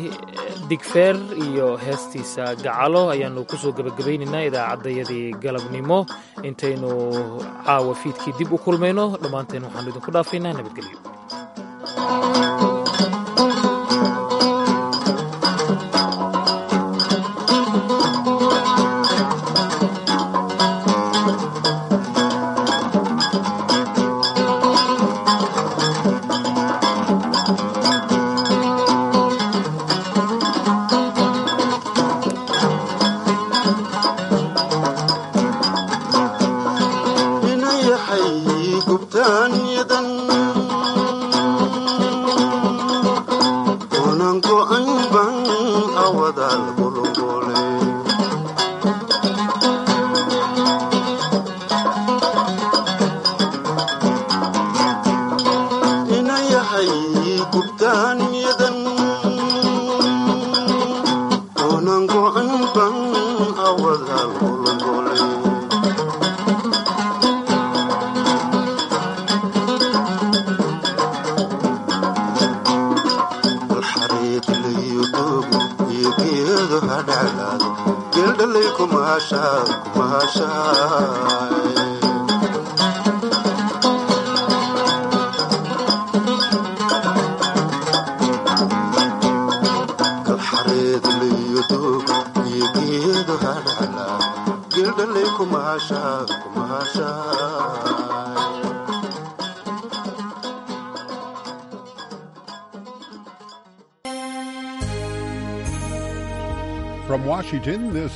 digfeer iyo heestiisa gacalo ayaannu ku soo gebagabaynaynaa idaacaddayadii galabnimo intaynu caawa fiidkii dib u kulmayno dhammaanteen waxaanu idinku dhaafaynaa nabadgelyo geeldhalay kumahashaa kumahashaa kalxareed liyo doog iyo geedo hadhacla geeldhalay kumahashaa kumahashaa From Washington, this